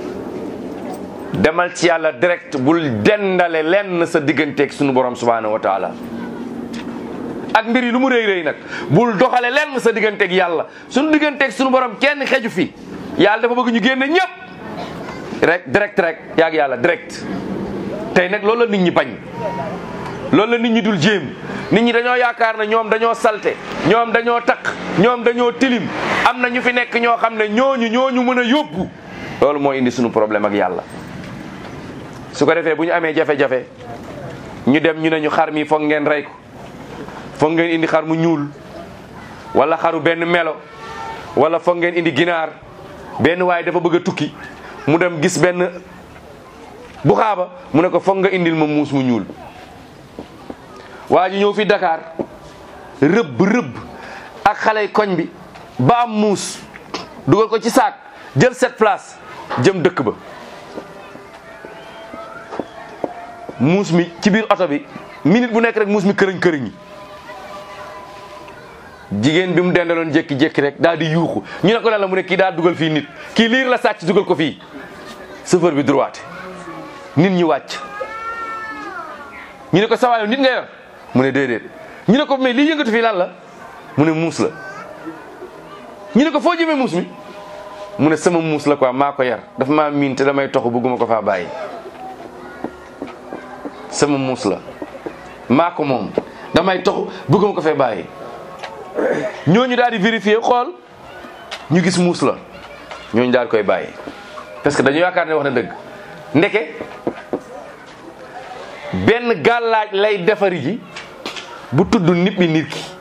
demal ci yàlla direct bul dendale lenn sa digganteeg sunu borom subhanahu wa taala ak mbir yi lu mu rëy rëy nag bul doxale lenn sa digganteeg yàlla sunu digganteeg sunu borom kenn xeju fi yàlla dafa bëgg ñu génne ñëpp rek direct rek yaag yàlla direct tey nag loolu la nit ñi bañ loolu la nit ñi dul jéem nit ñi dañoo yaakaar ne ñoom dañoo salte ñoom dañoo takk ñoom dañoo tilim am na ñu fi nekk ñoo xam ne ñooñu ñooñu mën a yóbbu loolu moo indi sunu problème ak yàlla su ko defee bu ñu amee jafe-jafe ñu dem ñu ne ñu xar mi foog ngeen rey ko foog ngeen indi xar mu ñuul wala xaru benn melo wala foog ngeen indi ginaar benn waaye dafa bëgg a tukki mu dem gis benn bu xaaba mu ne ko foog nga indil ma muus mu ñuul waa ji ñëw fi Dakar rëbb rëbb ak xale koñ bi ba am muus dugal ko ci saak jël sept place jëm dëkk ba muus mi ci biir oto bi minute bu nekk rek muus mi kërëñ kërëñ yi jigéen bi mu dendaloon jékki-jékki rek daal di yuuxu ñu ne ko lan la mu ne kii daal dugal fii nit kii liir la sàcc dugal ko fii chauffeur bi droite nit ñi wàcc ñu ne ko sawaayo nit nga yor mu ne déedéet ñu ne ko mais lii yëngatu fii lan la mu ne muus la ñu ne ko foo jëmee muus mi mu ne sama muus la quoi maa ko yar dafa maa miin te damay toxu bëgguma ko faa bàyyi sama muus la maa ko moom damay toxu bëgguma ko fee bàyyi ñooñu daal di vérifier xool ñu gis muus la ñooñu daal koy bàyyi parce que dañu yaakaar ne wax na dëgg ndeke benn gàllaaj lay defari ji bu tudd nit bi nit ki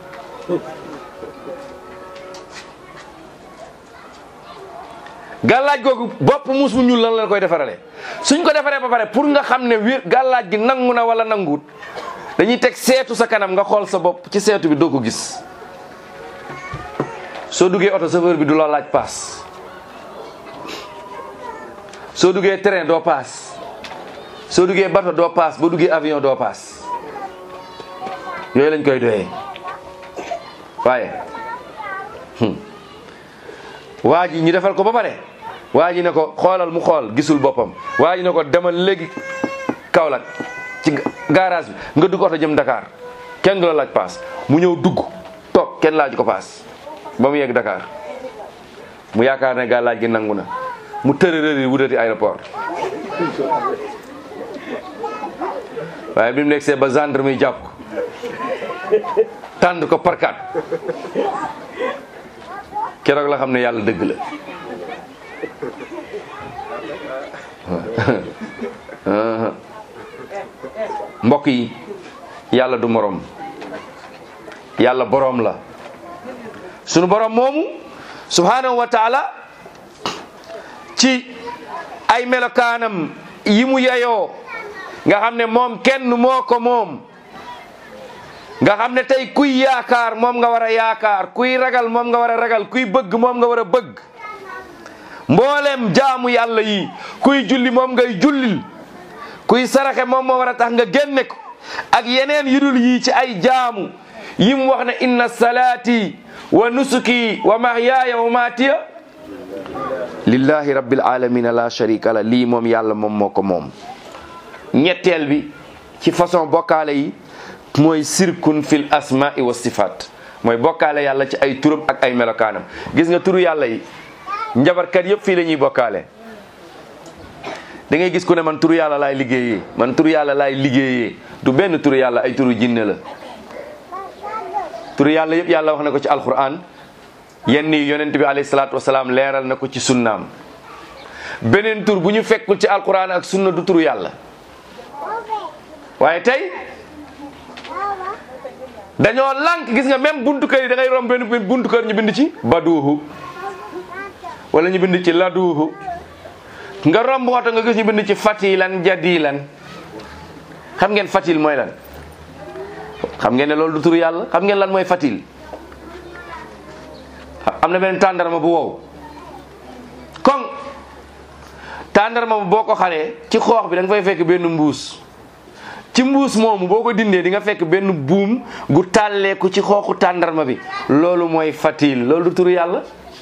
gàllaaj googu bopp muus mu ñuul lan la koy defarale suñ ko defaree ba pare pour nga xam ne wér gàllaaj gi nangu na wala nanguwut dañuy teg seetu sa kanam nga xool sa bopp ci seetu bi doo ko gis soo duggee oto chauffeur bi du la laaj paas soo duggee train doo paas soo duggee bato doo paas boo duggee avion doo paas yooyu lañ koy doyee waaye waa ji ñu defal ko ba pare waa ji ne ko xoolal mu xool gisul boppam waa ji ne ko demal léegi Kaolack ci garage bi nga dugg oto jëm Dakar kenn du la laaj paas mu ñëw dugg toog kenn laaj ko paas ba mu yegg Dakar mu yaakaar ne gaa laaj gi nangu na mu tërërëri wutati aéroport waaye bi mu nekk see ba gendarme yi jàpp ko tànd ko parkat keroog la xam ne yàlla dëgg la mbokk yi yàlla du moroom yàlla boroom la sunu boroom moomu subhanahu wa taala ci ay melokaanam yi mu yeyoo nga xam ne moom kenn moo ko moom nga xam ne tey kuy yaakaar moom nga war a yaakaar kuy ragal moom nga war a ragal kuy bëgg moom nga war a bëgg mboolem jaamu yàlla yi kuy julli moom ngay jullil kuy saraxe moom moo war a tax nga génne ko ak yeneen yu dul yii ci ay jaamu yi mu wax ne inna salaati wa nusuki wa mahyaaya wa maatiya lillahi rabbil alamina la sharika la lii moom yàlla moom moo ko moom ñetteel bi ci façon bokkaale yi mooy sirkun fil asma'i wa sifat mooy bokkaale yàlla ci ay turam ak ay melokaanam gis nga turu yàlla yi njabarkat yëpp fii la ñuy bokkaale da ngay gis ku ne man turu yàlla laay liggéeyee man turu yàlla laay liggéeyee du benn turu yàlla ay turu jinne la turu yàlla yëpp yàlla wax na ko ci alquran yenn yi yonent bi alayhi salaatu wasalaam leeral na ko ci sunnaam beneen tur bu ñu fekkul ci alquran ak sunna du turu yàlla waaye tey dañoo lànk gis nga même buntu kër yi da ngay romb benn buntu kër ñu bind ci baduuhu wala ñu bind ci laduuhu nga romb oto nga gis ñu bind ci fatilan jadilan xam ngeen fatil mooy lan xam ngeen ne loolu du turu yàlla xam ngeen lan mooy fatil am na benn tàndarma bu wow kon tàndarma bu boo ko xalee ci xoox bi da nga fay fekk benn mbuus ci mbuus moomu boo ko dindee di nga fekk benn buum gu tàlleeku ci xooxu tàndarma bi loolu mooy fatil loolu du turu yàlla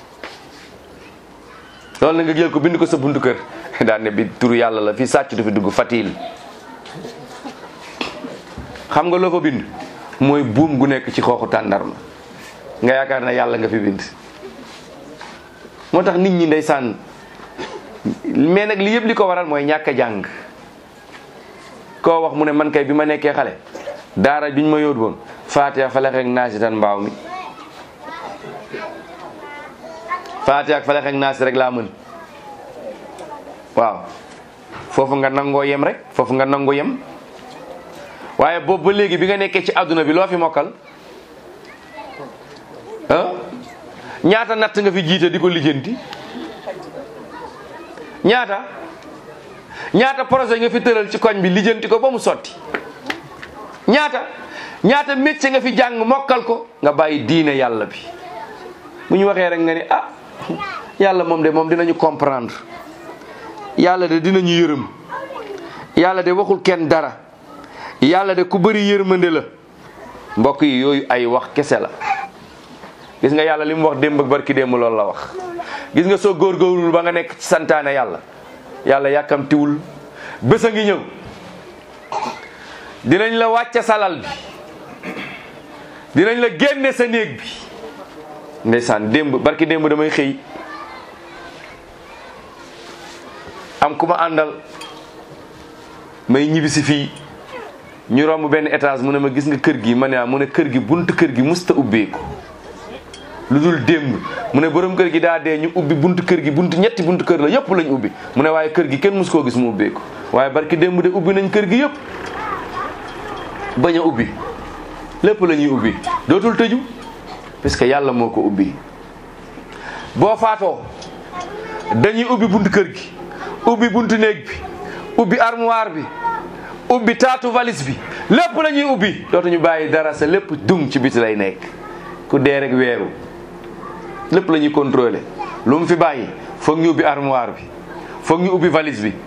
loolu na nga jël ko bind ko sa buntu kër daan ne bi turu yàlla la fii sàcc du fi dugg fatil xam nga loo fa bind mooy buum gu nekk ci xooxu tàndarma nga yaakaar ne yàlla nga fi bind moo tax nit ñi ndeysaan mais nag li yëpp li ko waral mooy ñàkk a jàng koo wax mu ne man kay bi ma nekkee xale daara biñ ma yóot woon Fatiha falex ak naasi tan mbaaw mi Fatiha ak falex ak naasi rek laa mën waaw foofu nga nangoo yem rek foofu nga nangoo yem waaye boobu ba léegi bi nga nekkee ci àdduna bi loo fi mokkal ah ñaata natt nga fi jiite di ko lijjanti ñaata ñaata projet nga fi tëral ci koñ bi lijjanti ko ba mu sotti ñaata ñaata métier nga fi jàng mokkal ko nga bàyyi diine yàlla bi bu ñu waxee rek nga ni ah yàlla moom de moom dinañu comprendre yàlla de dinañu yërëm yàlla de waxul kenn dara yàlla de ku bëri yërmande la mbokk yi yooyu ay wax kese la gis nga yàlla li mu wax démb ak barki démb loolu la wax gis nga soo góorgóorlul ba nga nekk ci santaane yàlla yàlla yàkkamtiwul bés a ngi ñëw dinañ la wàcce salal bi dinañ la génne sa néeg bi ndeysaan démb barki démb damay xëy am ku ma àndal may ñibbisi fii ñu romb benn étage mu ne ma gis nga kër gi ma ne mu ne kër gi buntu kër gi musta ubbeeku lu dul démb mu ne borom kër gi daa dee ñu ubbi buntu kër gi buntu ñetti buntu kër la yëpp lañ ubbi mu ne waaye kër gi kenn mus koo gis mu ubbeeku waaye barki démb de ubbi nañ kër gi yëpp bañ a ubbi lépp la ñuy ubbi dootul tëju parce que yàlla moo ko ubbi boo faatoo dañuy ubbi buntu kër gi ubbi buntu néeg bi ubbi armoire bi ubbi taatu valise bi lépp la ñuy ubbi dootuñu bàyyi dara sa lépp dung ci biti lay nekk ku dee rek weeru lépp la ñuy contrôler lu mu fi bàyyi foog ñu ubbi armoire bi foog ñu ubbi valise bi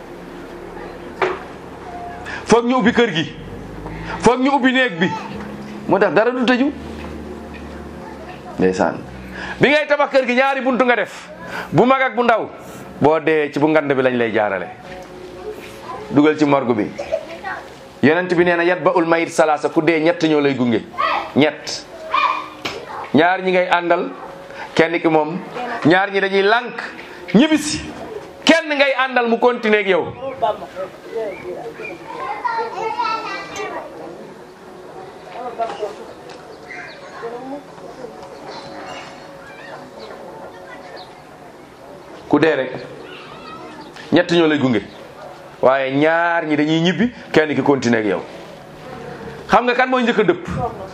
foog ñu ubbi kër gi foog ñu ubbi néeg bi moo tax dara du tëju ndeysaan bi ngay tabax kër gi ñaari buntu nga def bu mag ak bu ndaw boo dee ci bu ngand bi lañ lay jaarale dugal ci morgue bi yonent bi nee na yat ba ul mayit salaasa ku dee ñett ñoo lay gunge ñett ñaar ñi ngay àndal kenn ki moom ñaar ñi dañuy lànk ñibbisi kenn ngay àndal mu continuer ak yow ku dee rek ñett ñoo lay gunge waaye ñaar ñi dañuy ñibbi kenn ki continuer ak yow xam nga kan mooy njëkk a dëpp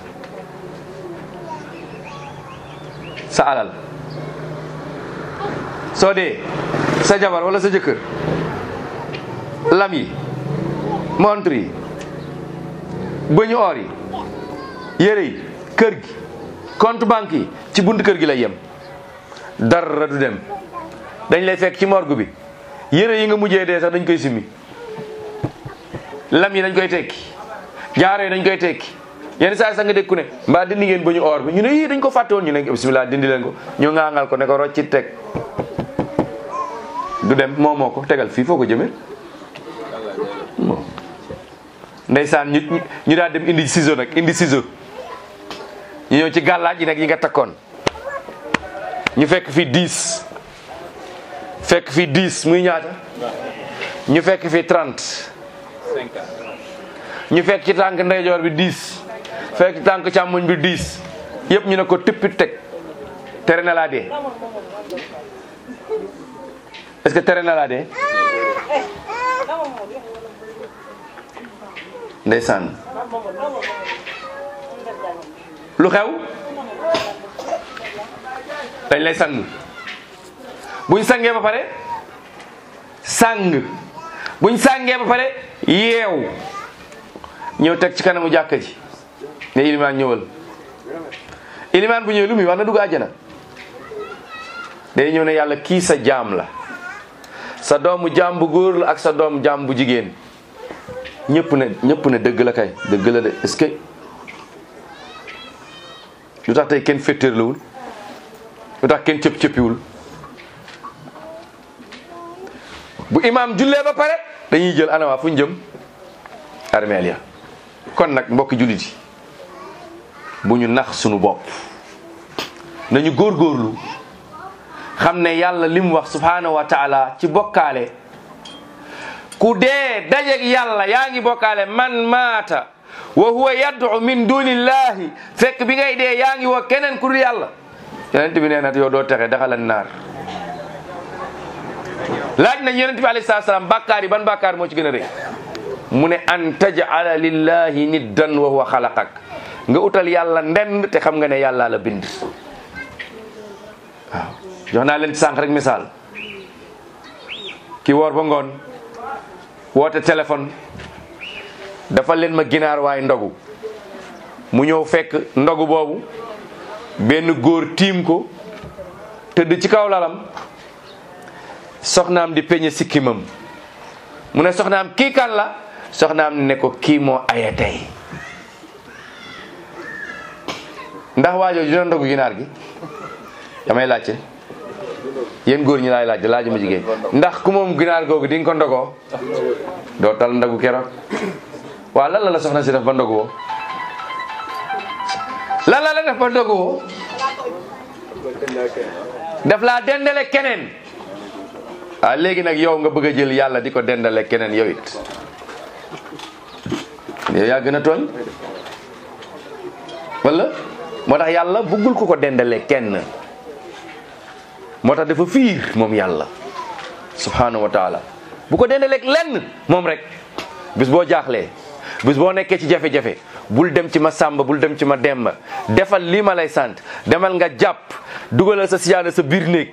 sa alal soo dee sa jabar wala sa jëkkër lam yi montre yi bëñu or yi yére yi kër gi compte banque yi ci buntu kër gi lay yem dara du dem dañ lay fekk ci morgue bi yére yi nga mujjee dee sax dañ koy simmi lam yi dañ koy tekki jaaro yi dañ koy tekki yenn saa sax nga dégg ku ne mbaa dindi ngeen ba ñu or bi ñu ne yii dañ ko fàtte woon ñu ne bismillah dindi leen ko ñu ŋaangal ko ne ko rocci teg du dem moo moo ko tegal fii foo ko jëmee bon ndeysaan ñu ñu daal dem indi ciseau nag indi ciseau ñu ñëw ci gàllaaj yi nag yi nga takkoon ñu fekk fii 10 fekk fii 10 muy ñaata ñu fekk fii 30 ñu fekk ci tànk ndeyjoor bi 10 fekk ci tànk càmmoñ bi 10 yëpp ñu ne ko tippi teg tere na laa dee est-ce que tere na laa dee ndeysaan lu xew dañ lay sang buñ sangee ba pare sang buñ sangee ba pare yeew ñëw teg ci kanamu jàkka ji ne ilimaan ñëwal ilimaan bu ñëwee lu muy wax na dugg àjjana day ñëw ne yàlla kii sa jaam la sa doomu jaam bu góor la ak sa doomu jaam bu jigéen ñëpp ne ñëpp ne dëgg la kay dëgg la de est-ce que lu tax tey kenn féttéerlawul lu tax kenn cëpp cëppiwul bu imaam jullee ba pare dañuy jël anawaa fu ñu jëm armeel ya kon nag mbokki jullit yi bu ñu nax sunu bopp nañu góorgóorlu xam ne yàlla li mu wax subhanahu wa taala ci bokkaale ku dee dajeg yàlla yaa ngi bokkaale man maata wa huwa yad'u min dunillahi fekk bi ngay dee yaa ngi woo keneen ku dul yàlla yonent bi nee na yow doo texe daxalan naar laaj nañ yonent bi alayhi salaatu salaam bàkkaar yi ban bàkkaar moo ci gën a rëy mu ne an taj'ala lillahi niddan wa huwa xalaqak nga utal yàlla ndend te xam nga ne yàlla la bind waaw jox naa leen sànq rek misaal ki woor ba ngoon woote téléphone dafa leen ma ginaar waaye ndogu mu ñëw fekk ndogu boobu benn góor tiim ko tëdd ci kaw lalam soxnaam di peñe sikkimam mu ne soxnaam kii kan la soxnaam ne ko kii moo aya tey ndax waajoo dina ndogu ginaar gi damay laajte yéen góor ñi laay laaj laaju ma jigéen ndax ku moom ginaar googu di nga ko ndogoo doo tal ndogu keroog waaw lan la la soxna si def ba ndogu woo lan la la def ba ndogu woo def laa dendale keneen ah léegi nag yow nga bëgg a jël yàlla di ko dendale keneen yow it yow yaa gën a tooñ wala moo tax yàlla bëggul ku ko dendale kenn moo tax dafa fiir moom yàlla subhanahu wa taala bu ko dendaleeg lenn moom rek bis boo jaaxlee bis boo nekkee ci jafe-jafe bul dem ci ma sàmba bul dem ci ma demba defal lii ma lay sant demal nga jàpp dugalal sa siyaada sa biir néeg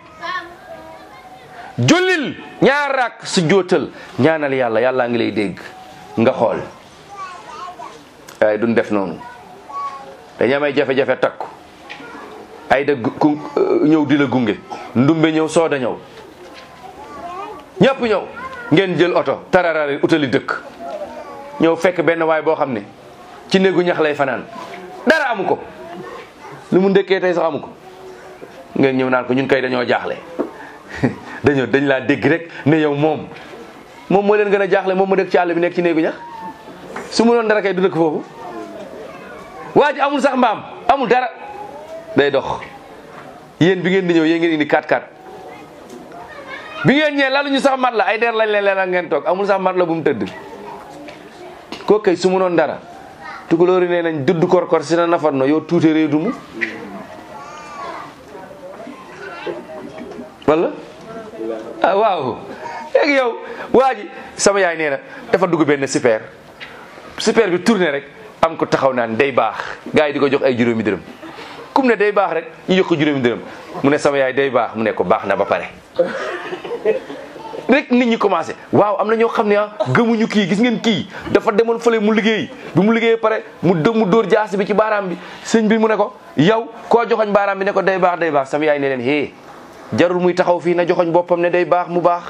jullil ñaar rak su jootal ñaanal yàlla yàllaa ngi lay dégg nga xool waaye duñ def noonu dañu am ay jafe-jafe takku ay da ku ñëw di la gunge ndumbe ñëw sooda ñëw ñëpp ñëw ngeen jël oto tararari utali dëkk ñëw fekk benn waay boo xam ne ci néegu ñax lay fanaan dara amu ko lu mu ndëkkee tey sax amu ko ngeen ñëw naan ko ñun kay dañoo jaaxle dañoo dañ laa dégg rek ne yow moom moom moo leen gën a jaaxle moom mu dëkk ci àll bi nekk ci néegu ñax su mu doon dara kay du dëkk foofu waa ji amul sax mbaam amul dara day dox yéen bi ngeen di ñëw yéen ngeen indi 4-4 bi ngeen ñëwee laluñu sax mat la ay der lañ leen leen ngeen toog amul sax mat la bu mu tëdd koo kay su mu doon dara tukulóori nee nañ dudd korkor si na nafat no yow tuute réew dumu wala ah waaw léegi yow waa ji sama yaay nee na dafa dugg benn super super bi tourné rek am ko taxaw naan day baax gars yi di ko jox ay juróomi dërëm kum ne day baax rek ñu jox ko juróomi dërëm mu ne sama yaay day baax mu ne ko baax na ba pare rek nit ñi commencé waaw am na ñoo xam ne ah gëmuñu kii gis ngeen kii dafa demoon fële mu liggéey bi mu liggéey pare mu dë mu dóor jaasi bi ci baaraam bi sëñ bi mu ne ko yow koo joxoñ baaraam bi ne ko day baax day baax sama yaay ne leen hee jarul muy taxaw fii na joxoñ boppam ne day baax mu baax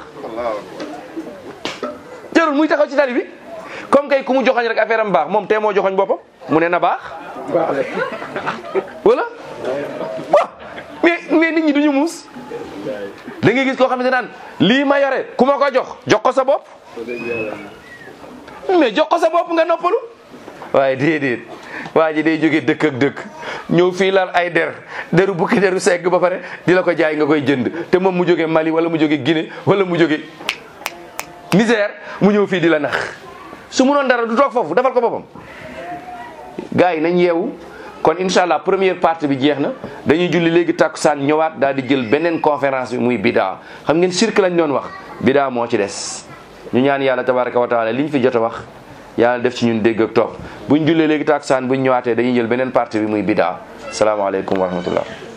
jarul muy taxaw ci tali bi comme kay ku mu joxoñ rek affaire am baax moom tee moo joxoñ boppam mu ne na baax wala waaw mais mais nit ñi duñu muus da ngay gis koo xam ne naan lii ma yore ku ma ko jox jox ko sa bopp mais jox ko sa bopp nga noppalu waaye déedéet waa ji day jógee dëkk ak dëkk ñëw fii lal ay der deru bukki deru segg ba pare di la ko jaay nga koy jënd te moom mu jógee Mali wala mu jógee Guinée wala mu jógee Niger mu ñëw fii di la nax su mu noon dara du toog foofu defal ko boppam gars yi nañ yeewu kon incha allah première partie bi jeex na dañuy julli léegi takkusaan ñëwaat daal di jël beneen conférence bi muy bidaa xam ngeen cirque lañ doon wax bidaa moo ci des ñu ñaan yàlla tabaraka wa taala liñ fi jot a wax yàlla def ci ñun dégg ak topp buñ jullee léegi takkusaan buñ ñëwaatee dañuy jël beneen partie bi muy bidaa salaamaaleykum wa rahmatullah